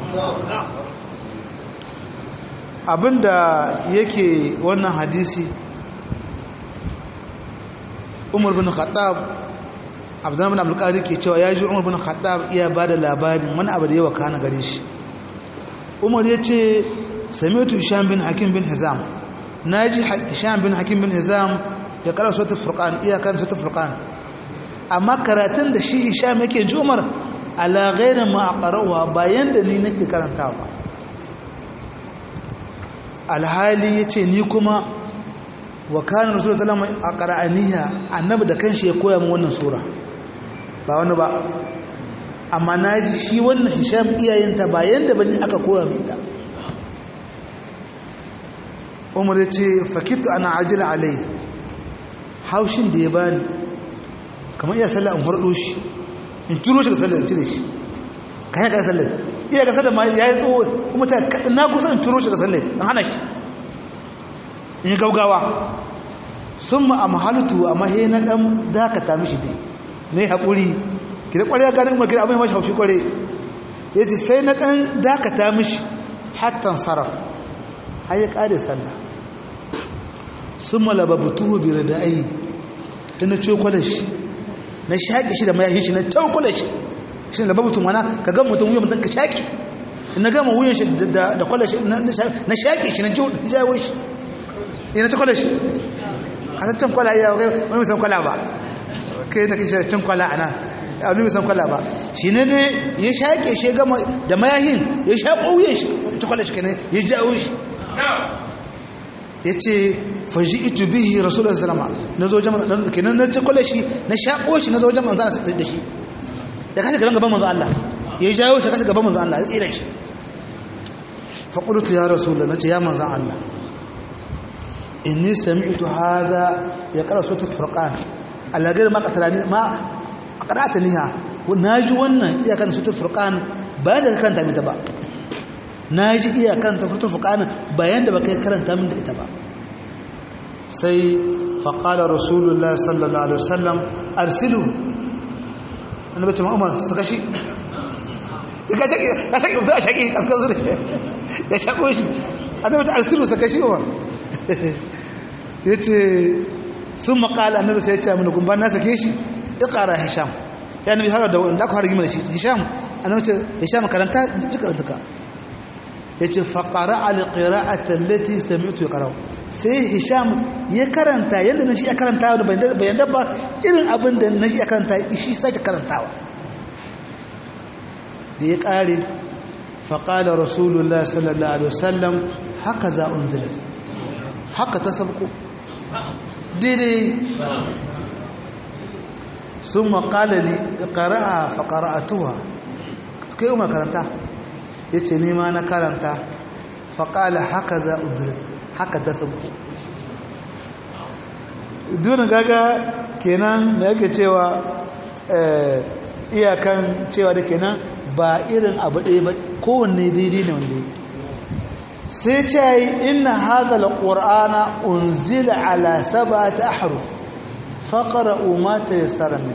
abinda yake wannan hadisi umar bin khattab abdullahi bin abdulkadir ke cewa ya ji umar bin khattab iya ba da labarin wani abu da yawa kana gare shi umar ya ce samitu hisham bin hakim bin hizam na ji hisham bin hakim bin hizam ya kara sautar furkan iya kan sautar furkan amma karatun da shi hisham yake ji umar ala gairin ma a ƙarawa bayan da ni nake karanta ba alhali ya ce ni kuma wa kanin rasulun salama a ƙara'aniya annabi da kanshi ya koya min wannan sura ba wani ba amma na ji shi wannan hisham iyayenta bayan da bani aka koya mai ta umar ya ce fakitu ana ajiyar alai haushin da ya bani kamar iya sallah in harɗo shi in turo shi ga sallah in cire shi kan yaka sallah iya ga sallah ma ya yi tsoho kuma ta na kusa in turo shi ga sallah in hana shi in yi gaugawa sun ma a mahalutu a mahe na ɗan dakata mishi dai mai haƙuri ki da ƙwarya ganin umar gida abin mashi haushi ƙware ya ce sai na ɗan dakata mishi hattan sarraf har ya ƙare sallah sun malababutu biyar da ayi sai na cokwalar shi na shaƙi shi da mayahin shi na cokwalar shi shi da babutun wana ka gan mutum wuyan mutum ka shaƙi na gama wuyan shi da kwalar shi na shaƙi shi na jawo shi ina ta kwala shi a san can kwala iya kai wani san kwala ba kai da kishi can kwala ana a wani san kwala ba shi ne dai ya shaƙe shi gama da mayahin ya shaƙo wuyan shi ta kwala shi kenan ya jawo shi ya ce faji itu bihi rasulun salama na zo jama'a kenan na kwala shi na shaƙo shi na zo jama'a zana sai da shi ya kashe gaban gaban manzo Allah ya jawo shi kashe gaban manzo Allah ya tsira shi faƙultu ya rasu da na ce ya manzan Allah inni sami'tu hada ya ƙara sautar furƙan alagar ma ƙatarani ma a ƙarata niha na ji wannan iyakan sautar furƙan bayan da ka karanta mita ba na ji iyakan ta sautar furƙan bayan da ba kai karanta min da ita ba sai faƙalar rasulullah sallallahu alaihi wasallam arsilu annabi ce ma'umar su kashi ka shaƙi mutu a shaƙi a zure ya shaƙo shi annabi ta arsilu su kashi umar ya ce sun maƙala annabi sai ya ce amina gumban na sake shi ya ƙara hisham ya annabi har da wanda aka hargima da shi hisham annabi ce hisham karanta ji karanta ka ya ce faƙara alƙira'ata lati sami'tu ya ƙarau sai hisham ya karanta yadda na shi ya karanta da bayan dabba irin abin da na shi ya karanta shi sake karantawa da ya ƙare faƙalar rasulullah sallallahu alaihi wasallam haka za unzila haka ta sabko daidai sun maƙalali ƙara'a faƙara'atuwa kai umar karanta ya ce nema na karanta faƙala haka za unzila haka ta sabko dunin gaga kenan da yake cewa iyakan cewa da kenan ba irin abu ɗaya ba kowanne daidai ne wanda sai ce yi ina hazala ƙur'ana unzila ala saba ta haruf faƙara umata ya sarami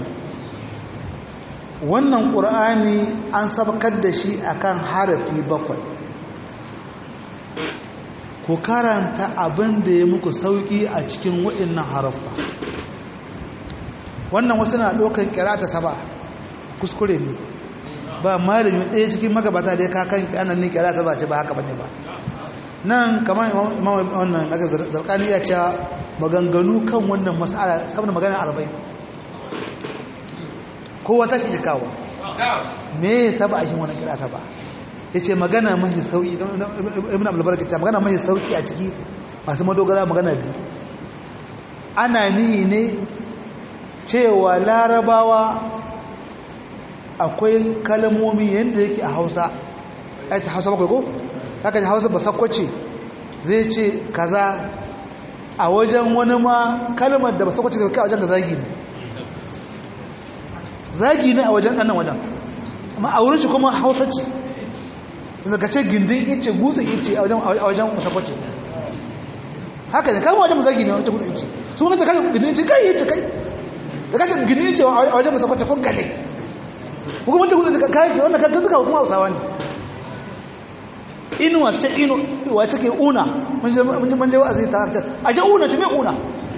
wannan ƙur'ani an sabakar da shi akan harafi bakwai ku karanta abin da ya muku sauƙi a cikin waɗannan haraffa wannan wasu na ɗaukar kira ta saba kuskure ne ba malami ɗaya cikin magabata da ya kakan kanan ne kira ta ba ce ba haka bane ba nan kamar imam wannan aka zarkani ya cewa maganganu kan wannan mas'ala saboda magana arba'in kowa ta shi kawo me ya saba a shi wannan kira saba ya ce magana mashi sauki ibn abulbarka ta magana mashi sauki a ciki masu madogara magana biyu ana nihi ne cewa larabawa akwai kalmomi yadda yake a hausa ya ta hausa bakwai ko? haka ta hausa ba sakwace zai ce kaza a wajen wani ma kalmar da ba sakwace da kai a wajen da zagi ne zagi ne a wajen ɗannan wajen amma a wurin shi kuma hausa ce daga ce gindin ice gutsun ice a wajen sakwace haka ne kalmar wajen zagi ne a wajen gutsun ice su wani ta kai gindin ice kai ice kai da kace gindin ice a wajen sakwace kun gale kuma mutum gudun da kayan wannan kan duka kuma hausawa ne inuwa ce inu wa take una mun je wa'azi ta haka a je una ce me una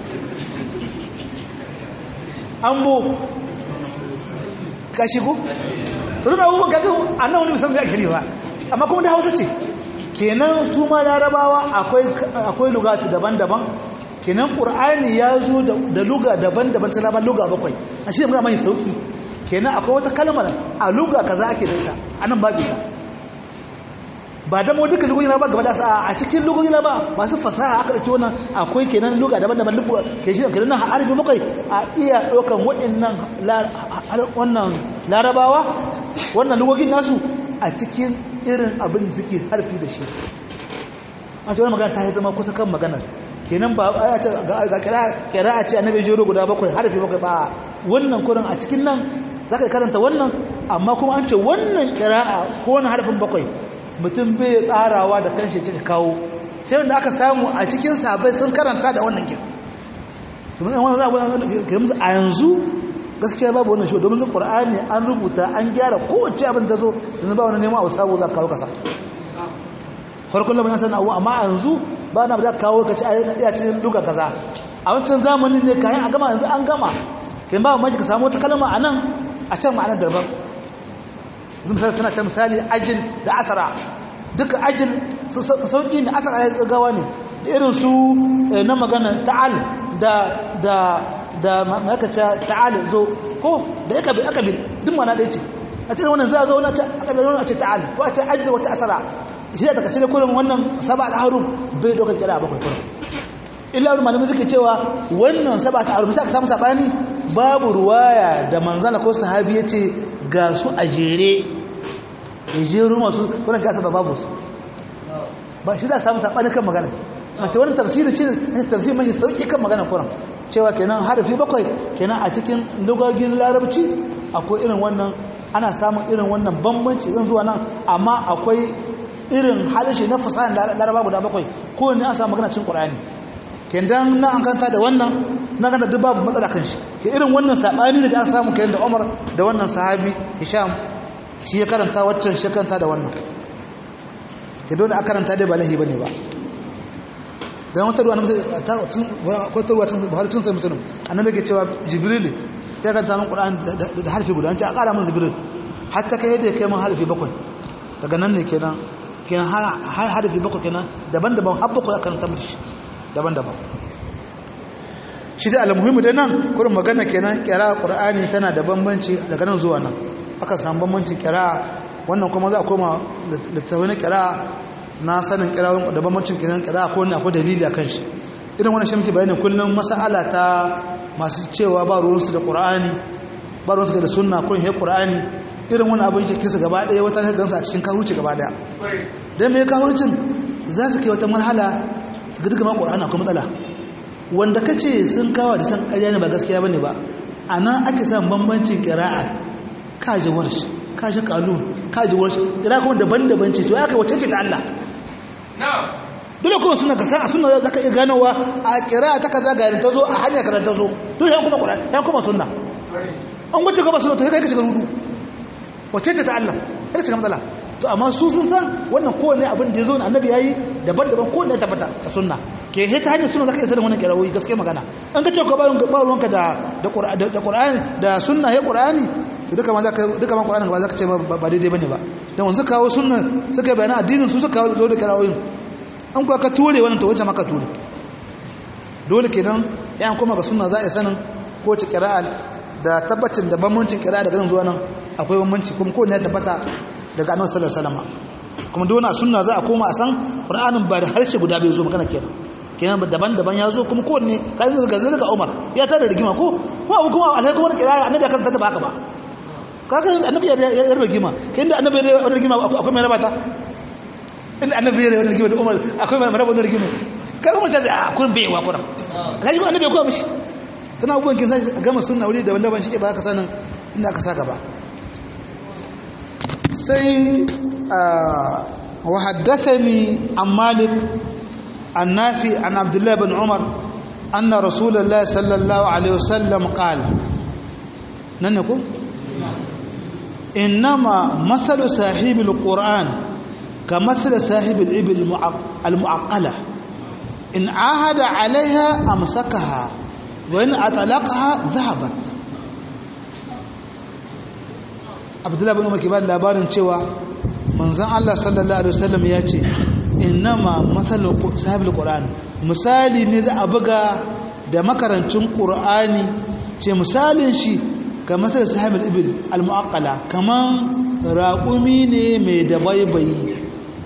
ambo ka shigo to da abubuwan kaga annan wani musamman ya kiri ba amma kuma da hausa ce kenan su ma larabawa akwai akwai lugatu daban-daban kenan qur'ani ya zo da luga daban-daban sai laban luga bakwai a shi ne muna mai sauki kenan akwai wata kalmar a luga kaza ake da ita anan babu ita ba da mu duka lugogi na ba gaba da sa a cikin lugogi na ba masu fasaha aka dauki wannan akwai kenan luga daban-daban luga ke shi kenan harfi bakwai a iya daukan waɗannan wannan larabawa wannan lugogin nasu a cikin irin abin da suke harfi da shi an ce wani magana ta yi zama kusa kan maganar kenan ba a ce ga kira a ce annabi jero guda bakwai harfi bakwai ba wannan kurin a cikin nan za ka karanta wannan amma kuma an ce wannan kira'a ko wani harfin bakwai mutum bai tsarawa da kanshi cika kawo sai wanda aka samu a cikin sabai sun karanta da wannan kin a yanzu gaskiya babu wannan shi domin zan qur'ani an rubuta an gyara kowace abin da zo yanzu ba wani neman abu sabo za ka kawo kasa farkon lamarin sanin abu amma a yanzu ba na da kawo ka ci a iya cikin duka kaza a wancan zamanin ne kayan a gama yanzu an gama kin ba mamaki ka samu wata kalma a nan a can ma'anar daban yanzu misali tana ta misali ajin da asara duka ajin sauƙi ne asara ya gaggawa ne da irin su na magana ta'al da da da makaca ta'al zo ko da ya kabil akabil duk mana ɗaya ce a cikin wannan za a zo wani akabil wani a ce ta'al ko a ce ajin wata asara shi da daga cikin kurin wannan saba da haruf bai dokar kira a bakwai kurin illa wani malamai suke cewa wannan saba ta haruf sai aka samu sabani babu ruwaya da manzana ko sahabi ya ce ga su a jere ya jeru masu wannan gasa ba babu su ba shi za a samu saɓani kan magana mace wani tafsiri ce tafsiri mashi sauƙi kan magana kuran cewa kenan harafi bakwai kenan a cikin lugagin larabci akwai irin wannan ana samun irin wannan bambanci zan zuwa nan amma akwai irin halishi na fasahin laraba guda bakwai ko ne an samu magana cin ƙur'ani kendan na an kanta da wannan na gana duk babu matsala kan shi ke irin wannan saɓani da an samu kayan da umar da wannan sahabi hisham shi ya karanta waccan shi karanta da wannan ke dole a karanta dai ba lahi ba ne ba don wata ruwa na kwatarwa tun buhari tun sai musulun annabi ke cewa jibril ya karanta min ƙura'an da harfi guda an ce a ƙara min jibril hatta kai yadda ya kai min harfi bakwai daga nan ne kenan kenan harfi bakwai kenan daban-daban har bakwai a karanta mutu daban-daban shi da almuhimmi da nan kurin magana kenan kira qur'ani tana da bambanci daga nan zuwa nan aka samu bambancin kira wannan kuma za a koma littattafai na kira na sanin kira da bambancin kenan kira ko ne akwai dalili akan shi irin wannan shi bayanin kullum mas'ala ta masu cewa ba ruwansu da qur'ani ba ruwansu da sunna ko he qur'ani irin wani abin yake kisa gaba daya wata ne gansa a cikin kawuci gaba daya dan me kawucin za su kai wata marhala su ga duka ma qur'ani akwai matsala wanda ka ce sun kawo da san ƙarya ne ba gaskiya ba ne ba a nan ake samun bambancin ƙira'a kaji warshi kaji kalun kaji warshi ƙira kuma daban-daban ce to ya kai wacce ce da Allah dole kuma suna ka san a suna za ka iya ganowa a ƙira'a ta kaza ga ta zo a hanyar kaza ta zo dole yan kuma ƙura yan kuma sunna an wace gaba suna to ya kai ka shiga rudu wacce ce ta Allah ya shiga matsala to amma su sun san wannan kowane abin da ya zo na annabi ya yi daban-daban kowane ya tabbata a sunna ke he ta hanyar suna za ka isa da wannan kirawoyi gaske magana an ka ce ka ba ruwanka da ƙura'ani da sunna ya ƙura'ani to duka ma duka ma ƙura'ani ba za ka ce ba daidai bane ba don wanzu kawo sunna suka bayanan addinin su suka kawo zo da kirawoyin an kuwa ka ture wannan to wacce maka ture dole kenan yan kuma ga sunna za a yi sanin ko ci kira'a da tabbacin da bambancin kira'a daga nan zuwa nan akwai bambanci kuma kowane ya tabbata daga annabi sallallahu alaihi wasallam kuma duk wannan sunna za a koma a san qur'anin ba da harshe guda bai zo magana kenan kenan daban-daban ya zo kuma kowanne kai zai ga zalika Umar ya tada rigima ko ko abu kuma alai kuma kira annabi kan tada baka ba kaga annabi ya ya rigima kai inda annabi ya rigima akwai mai rabata inda annabi ya rigima da Umar akwai mai rabata rigima kaga mun ta a kun bai wa kuran alai annabi ya koya mishi sana abubuwan kin sai gama sunna wuri daban-daban shi ke ba ka sanin inda aka sa gaba sai وحدثني عن مالك النافي عن عبد الله بن عمر أن رسول الله صلى الله عليه وسلم قال ننكم إنما مثل صاحب القرآن كمثل صاحب الإبل المعقلة إن عاهد عليها أمسكها وإن أطلقها ذهبت عبد الله بن عمر كبار labarin cewa manzon Allah sallallahu alaihi wasallam ya ce innama mathalu sahibil qur'an misali ne za a buga da makarancin qur'ani ce misalin shi ga mathal sahibil ibil al muaqqala kaman raqumi ne mai dabaibayi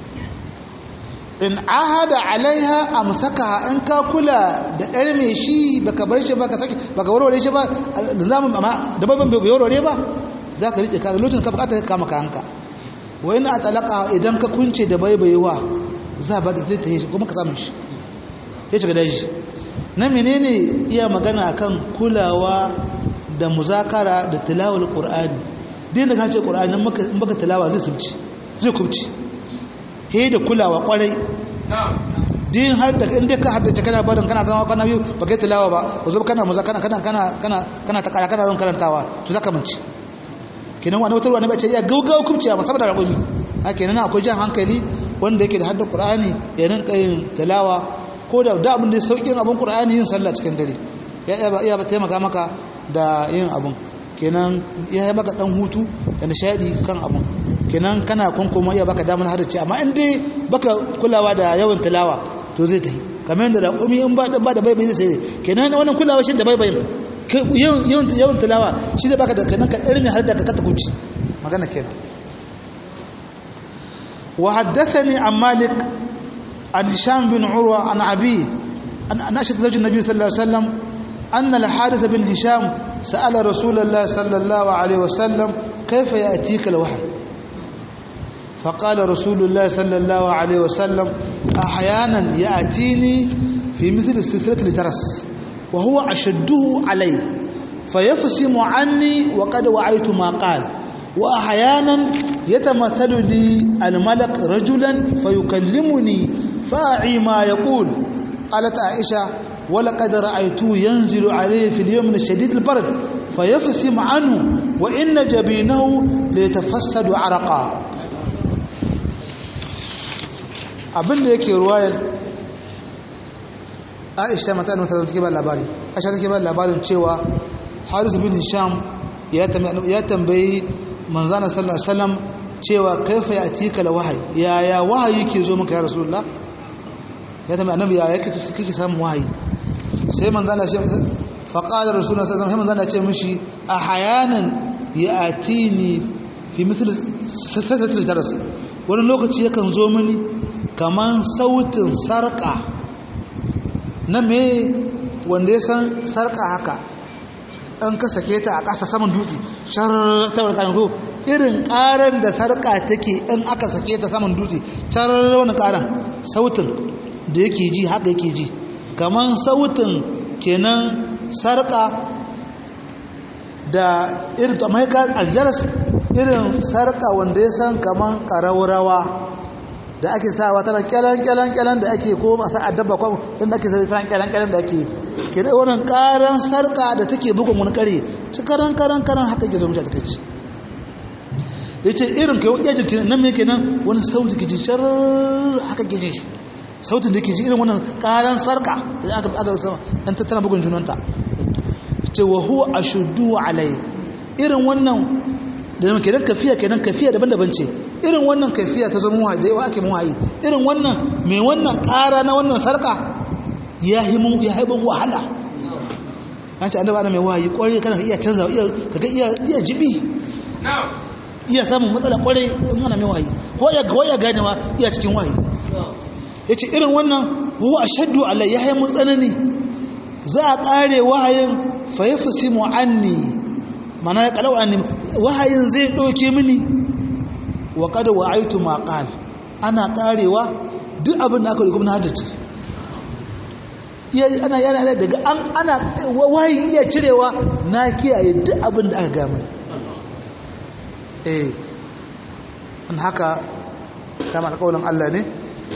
in ahada alaiha amsaka in ka kula da ɗar mai shi baka bar shi baka saki baka warware shi ba zamu amma dabaiban bai warware ba zaka rike ka lokacin ka bukata ka kama kanka wa ina talaka idan ka kunce da baibayewa za ba da zai ta yi kuma ka samu shi ya shiga daji na menene iya magana kan kulawa da muzakara da tilawar qur'ani din da kace qur'ani in baka tilawa zai subci zai kubci he da kulawa kwarai din har da inda ka haddace kana barin kana zama kana biyu ba kai tilawa ba ko zo kana muzakara kana kana kana kana ta kara kana karantawa to zaka manci kenan wani wata wani bace ya gaugawa kubciya ba saboda ragomi a kenan akwai jan hankali wanda yake da hadda qur'ani ya rinka yin tilawa ko da da abin da saukin abin qur'ani yin sallah cikin dare ya iya ba taimaka maka da yin abin kenan ya yi maka dan hutu da nishadi kan abin kenan kana kunkuma iya baka damar haddace amma in dai baka kulawa da yawan tilawa to zai tafi kamar yadda raƙumi in ba ba da baibai zai sai kenan wannan kulawa shi da baibayin yawan yawan tilawa shi zai baka da kenan ka ɗarmi har da ka kata kuci magana kenan wa haddathani an malik an hisham bin urwa an abi an ashad zawj an-nabi sallallahu alaihi wasallam anna al-harith bin hisham sa'ala rasulullah sallallahu alaihi wasallam kayfa ya'tika al-wahy فقال رسول الله صلى الله عليه وسلم أحيانا يأتيني في مثل السلسلة الجرس وهو أشده علي فيفسم عني وقد وعيت ما قال وأحيانا يتمثل لي الملك رجلا فيكلمني فأعي ما يقول قالت عائشة ولقد رأيته ينزل عليه في اليوم الشديد البرد فيفسم عنه وإن جبينه ليتفسد عرقا abin da yake ruwayar aisha mata da take ba labari aisha take ba labarin cewa haris bin hisham ya tambayi manzana sallallahu alaihi wasallam cewa kaifa yatika la wahayi ya ya wahayi yake zo maka ya rasulullah ya tambayi annabi ya yake kike samun wahayi sai manzana shi fa qala rasulullah sallallahu alaihi wasallam ya ce mishi ahyanan yatini fi mithl satratil jaras wani lokaci yakan zo mini kaman sautin sarka na me wanda ya san sarka haka an ka sake ta a ƙasa saman dutse sharar tawar ƙaran zo irin ƙaran da sarƙa take in aka sake ta saman dutse sharar wani ƙaran sautin da yake ji haka yake ji kamar sautin kenan sarƙa da irin ta mahaikar aljaras irin sarƙa wanda ya san kamar ƙaraurawa da ake sawa tana kyalan kyalan kyalan da ake ko masu addaba ko inda ake sai tana kyalan kyalan da ake ke da wannan karan sarka da take bugun wani kare ci karan karan karan haka ke zo mu ta kace yace irin kai iya jikin nan me kenan wani sauti ke ji shar haka ke ji shi sautin da ke ji irin wannan karan sarka da aka aka sama dan tattana bugun junanta yace wa huwa ashuddu alai irin wannan da muke dan kafiya kenan kafiya daban-daban ce irin wannan kafiya ta zama wahayi da yawa ake wahayi irin wannan mai wannan ƙara na wannan sarka ya himu ya haibin wahala an ce annaba mai wahayi kwarai kana iya canza iya kaga iya iya jibi iya samun matsala kwarai in ana mai wahayi ko ya ga ya gane ma iya cikin wahayi yace irin wannan huwa ashaddu alai ya haimu tsanani za a kare wahayin fa yafsimu anni mana ya kalau anni wahayin zai dauke mini wa kada wa aitu ma qal ana karewa duk abin da aka rubuta na haddace iya ana yana daga an ana wahayi iya cirewa na kiyaye duk abin da aka ga mun eh an haka kama alƙawarin Allah ne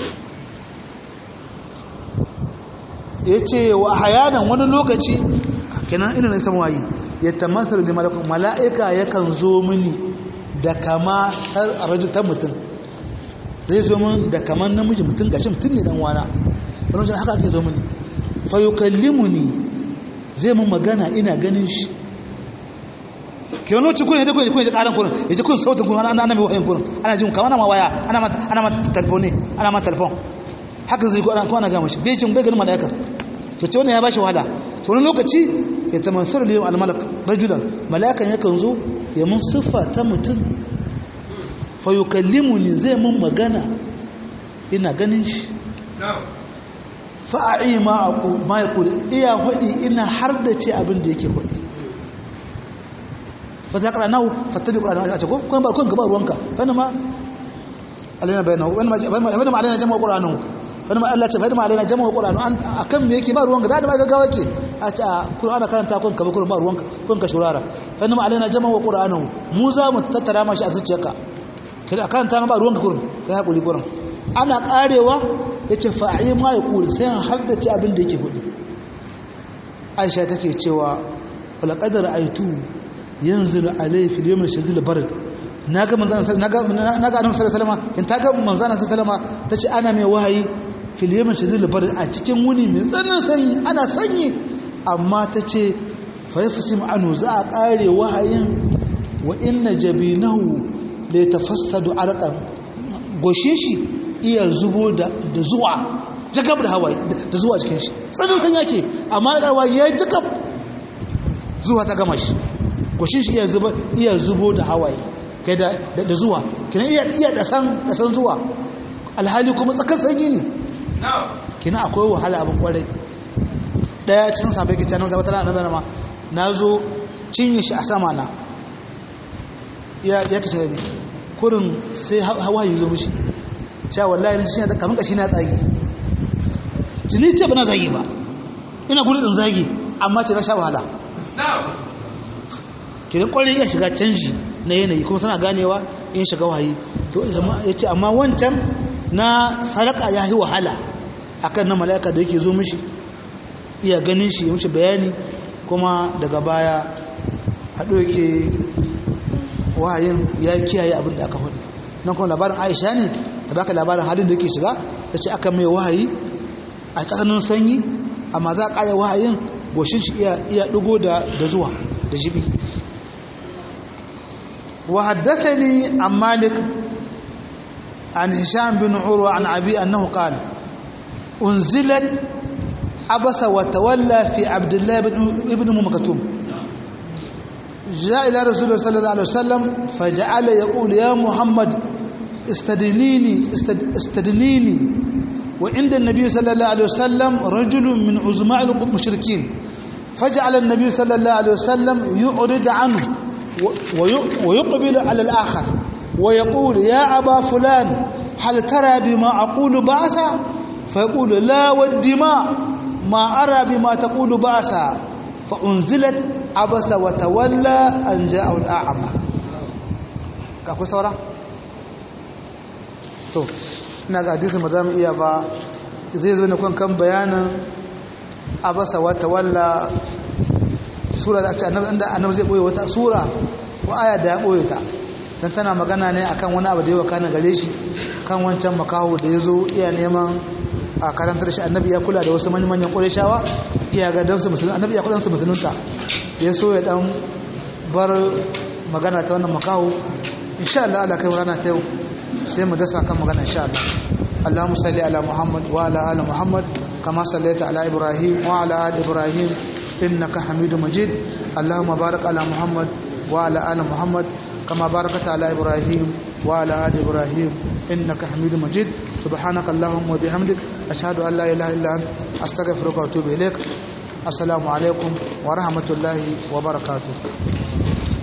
yace wa hayanan wani lokaci kenan ina ne samu wayi ya tamassalu da malakun mala'ika yakan zo mini da kama rajul ta mutum zai zo min da kaman namiji mutum gashi mutum ne dan wana wani wajen haka ake zo mini fa yukallimuni zai mun magana ina ganin shi ke wani wacce kuna ya kuna kuna ji karan kuna ya ji kun sautin kuna ana mai wayan kuna ana jin kamar ma waya ana ma ana ma telefon ne ana ma telefon haka zai ko ana ko ana ga mashi bai jin bai ganin malaikar to ce wannan ya bashi wahala to wani lokaci ya tamansaru lil almalak rajulan malakan yakan zo ya mun siffa ta mutum fa yukallimuni zai mun magana ina ganin shi fa a'i ma aqu ma yaqul iya hudi ina har da ce abin da yake hudi fa zakara nahu fattabi qur'an a ce ko kun ba kun gaba ruwanka fa ma alaina bayanahu wani ma alaina jama'a qur'anahu wani ma Allah ce fa ma alaina jama'a qur'anahu an akan me yake ba ruwanka da da ma gaggawa ke a ce qur'ana karanta kun ka ba kun ba ruwanka kun ka shurara fa ma alaina jama'a qur'anahu mu za mu tattara mashi a zuciyarka kada karanta ma ba ruwanka kun kai hakuri gurin ana karewa yace fa'i ma ya kuri sai har da ci abin da yake hudu Aisha take cewa wala qadar aitu yanzilu alayhi fil yawm shadid barad naga manzana naga naga annabi sallallahu alaihi wasallam in taga manzana sallallahu alaihi wasallam tace ana mai wahayi fil yawm shadid barad a cikin wuni mai tsananin sanyi ana sanyi amma tace fa yafsim anu za a kare wahayin wa inna jabinahu la yatafassadu arqan goshin shi iya zubo da zuwa jagab da hawaye da zuwa cikin shi tsananin sanyi yake amma da hawaye ya jagab zuwa ta gama shi goshin shi iya zubo da hawaye kai da zuwa kina iya iya da san da san zuwa alhali kuma tsakar sanyi ne kina akwai wahala abin kwarai daya cikin sabai ke canan zaba tana nan ma na zo cinye shi a sama na ya ya kace ne kurin sai hawa yi zo mishi cewa wallahi shi ne kamar kashi na tsagi jini ce ba na zagi ba ina gudun in zagi amma ce na sha wahala kidan kwarin ya shiga canji na yanayi kuma suna ganewa in shiga wahayi to ya ce amma wancan na sadaka ya yi wahala akan na mala'ika da yake zo mishi iya ganin shi mishi bayani kuma daga baya haɗo yake wahayin ya kiyaye abin da aka hudu nan kuma labarin aisha ne da baka labarin halin da yake shiga ta ce aka mai wahayi a tsananin sanyi amma za a ƙaya wahayin goshin shi iya ɗugo da zuwa da jibi wa haddathani an malik an hisham bin urwa an abi annahu qala unzilat abasa wa tawalla fi abdullah ibn maktum جاء إلى رسول الله صلى الله عليه وسلم فجعل يقول يا محمد استدنيني استدنيني وعند النبي صلى الله عليه وسلم رجل من عظماء المشركين فجعل النبي صلى الله عليه وسلم يعرض عنه ويقبل على الآخر ويقول يا أبا فلان هل ترى بما أقول بأسا فيقول لا والدماء ما أرى بما تقول بأسا فأنزلت عبس وتولى أن جاءه الأعمى كاكو سورة to ina ga hadisi ba za mu iya ba zai zo ne kan kan bayanin abasa wata walla sura da ake annabi annabi zai boye wata sura ko aya da ya boye ta dan tana magana ne akan wani abu da yawa kana gare shi kan wancan makaho da ya zo iya neman a karantar shi annabi ya kula da wasu manyan manyan ƙureshawa iya ga dan su musulun annabi ya kula su musulunta ya so ya dan bar magana ta wannan makaho insha Allah Allah kai rana ta yau sai mu dasa kan magana insha Allah Allahumma salli ala Muhammad wa ala ali Muhammad kama sallaita ala Ibrahim wa ala ali Ibrahim innaka Hamidum Majid Allahumma barik ala Muhammad wa ala ali Muhammad kama barakta ala Ibrahim wa ala ali Ibrahim innaka Hamidum Majid subhanaka Allahumma wa bihamdik ashhadu an la ilaha illa anta astaghfiruka wa atubu ilaik assalamu alaikum wa rahmatullahi wa barakatuh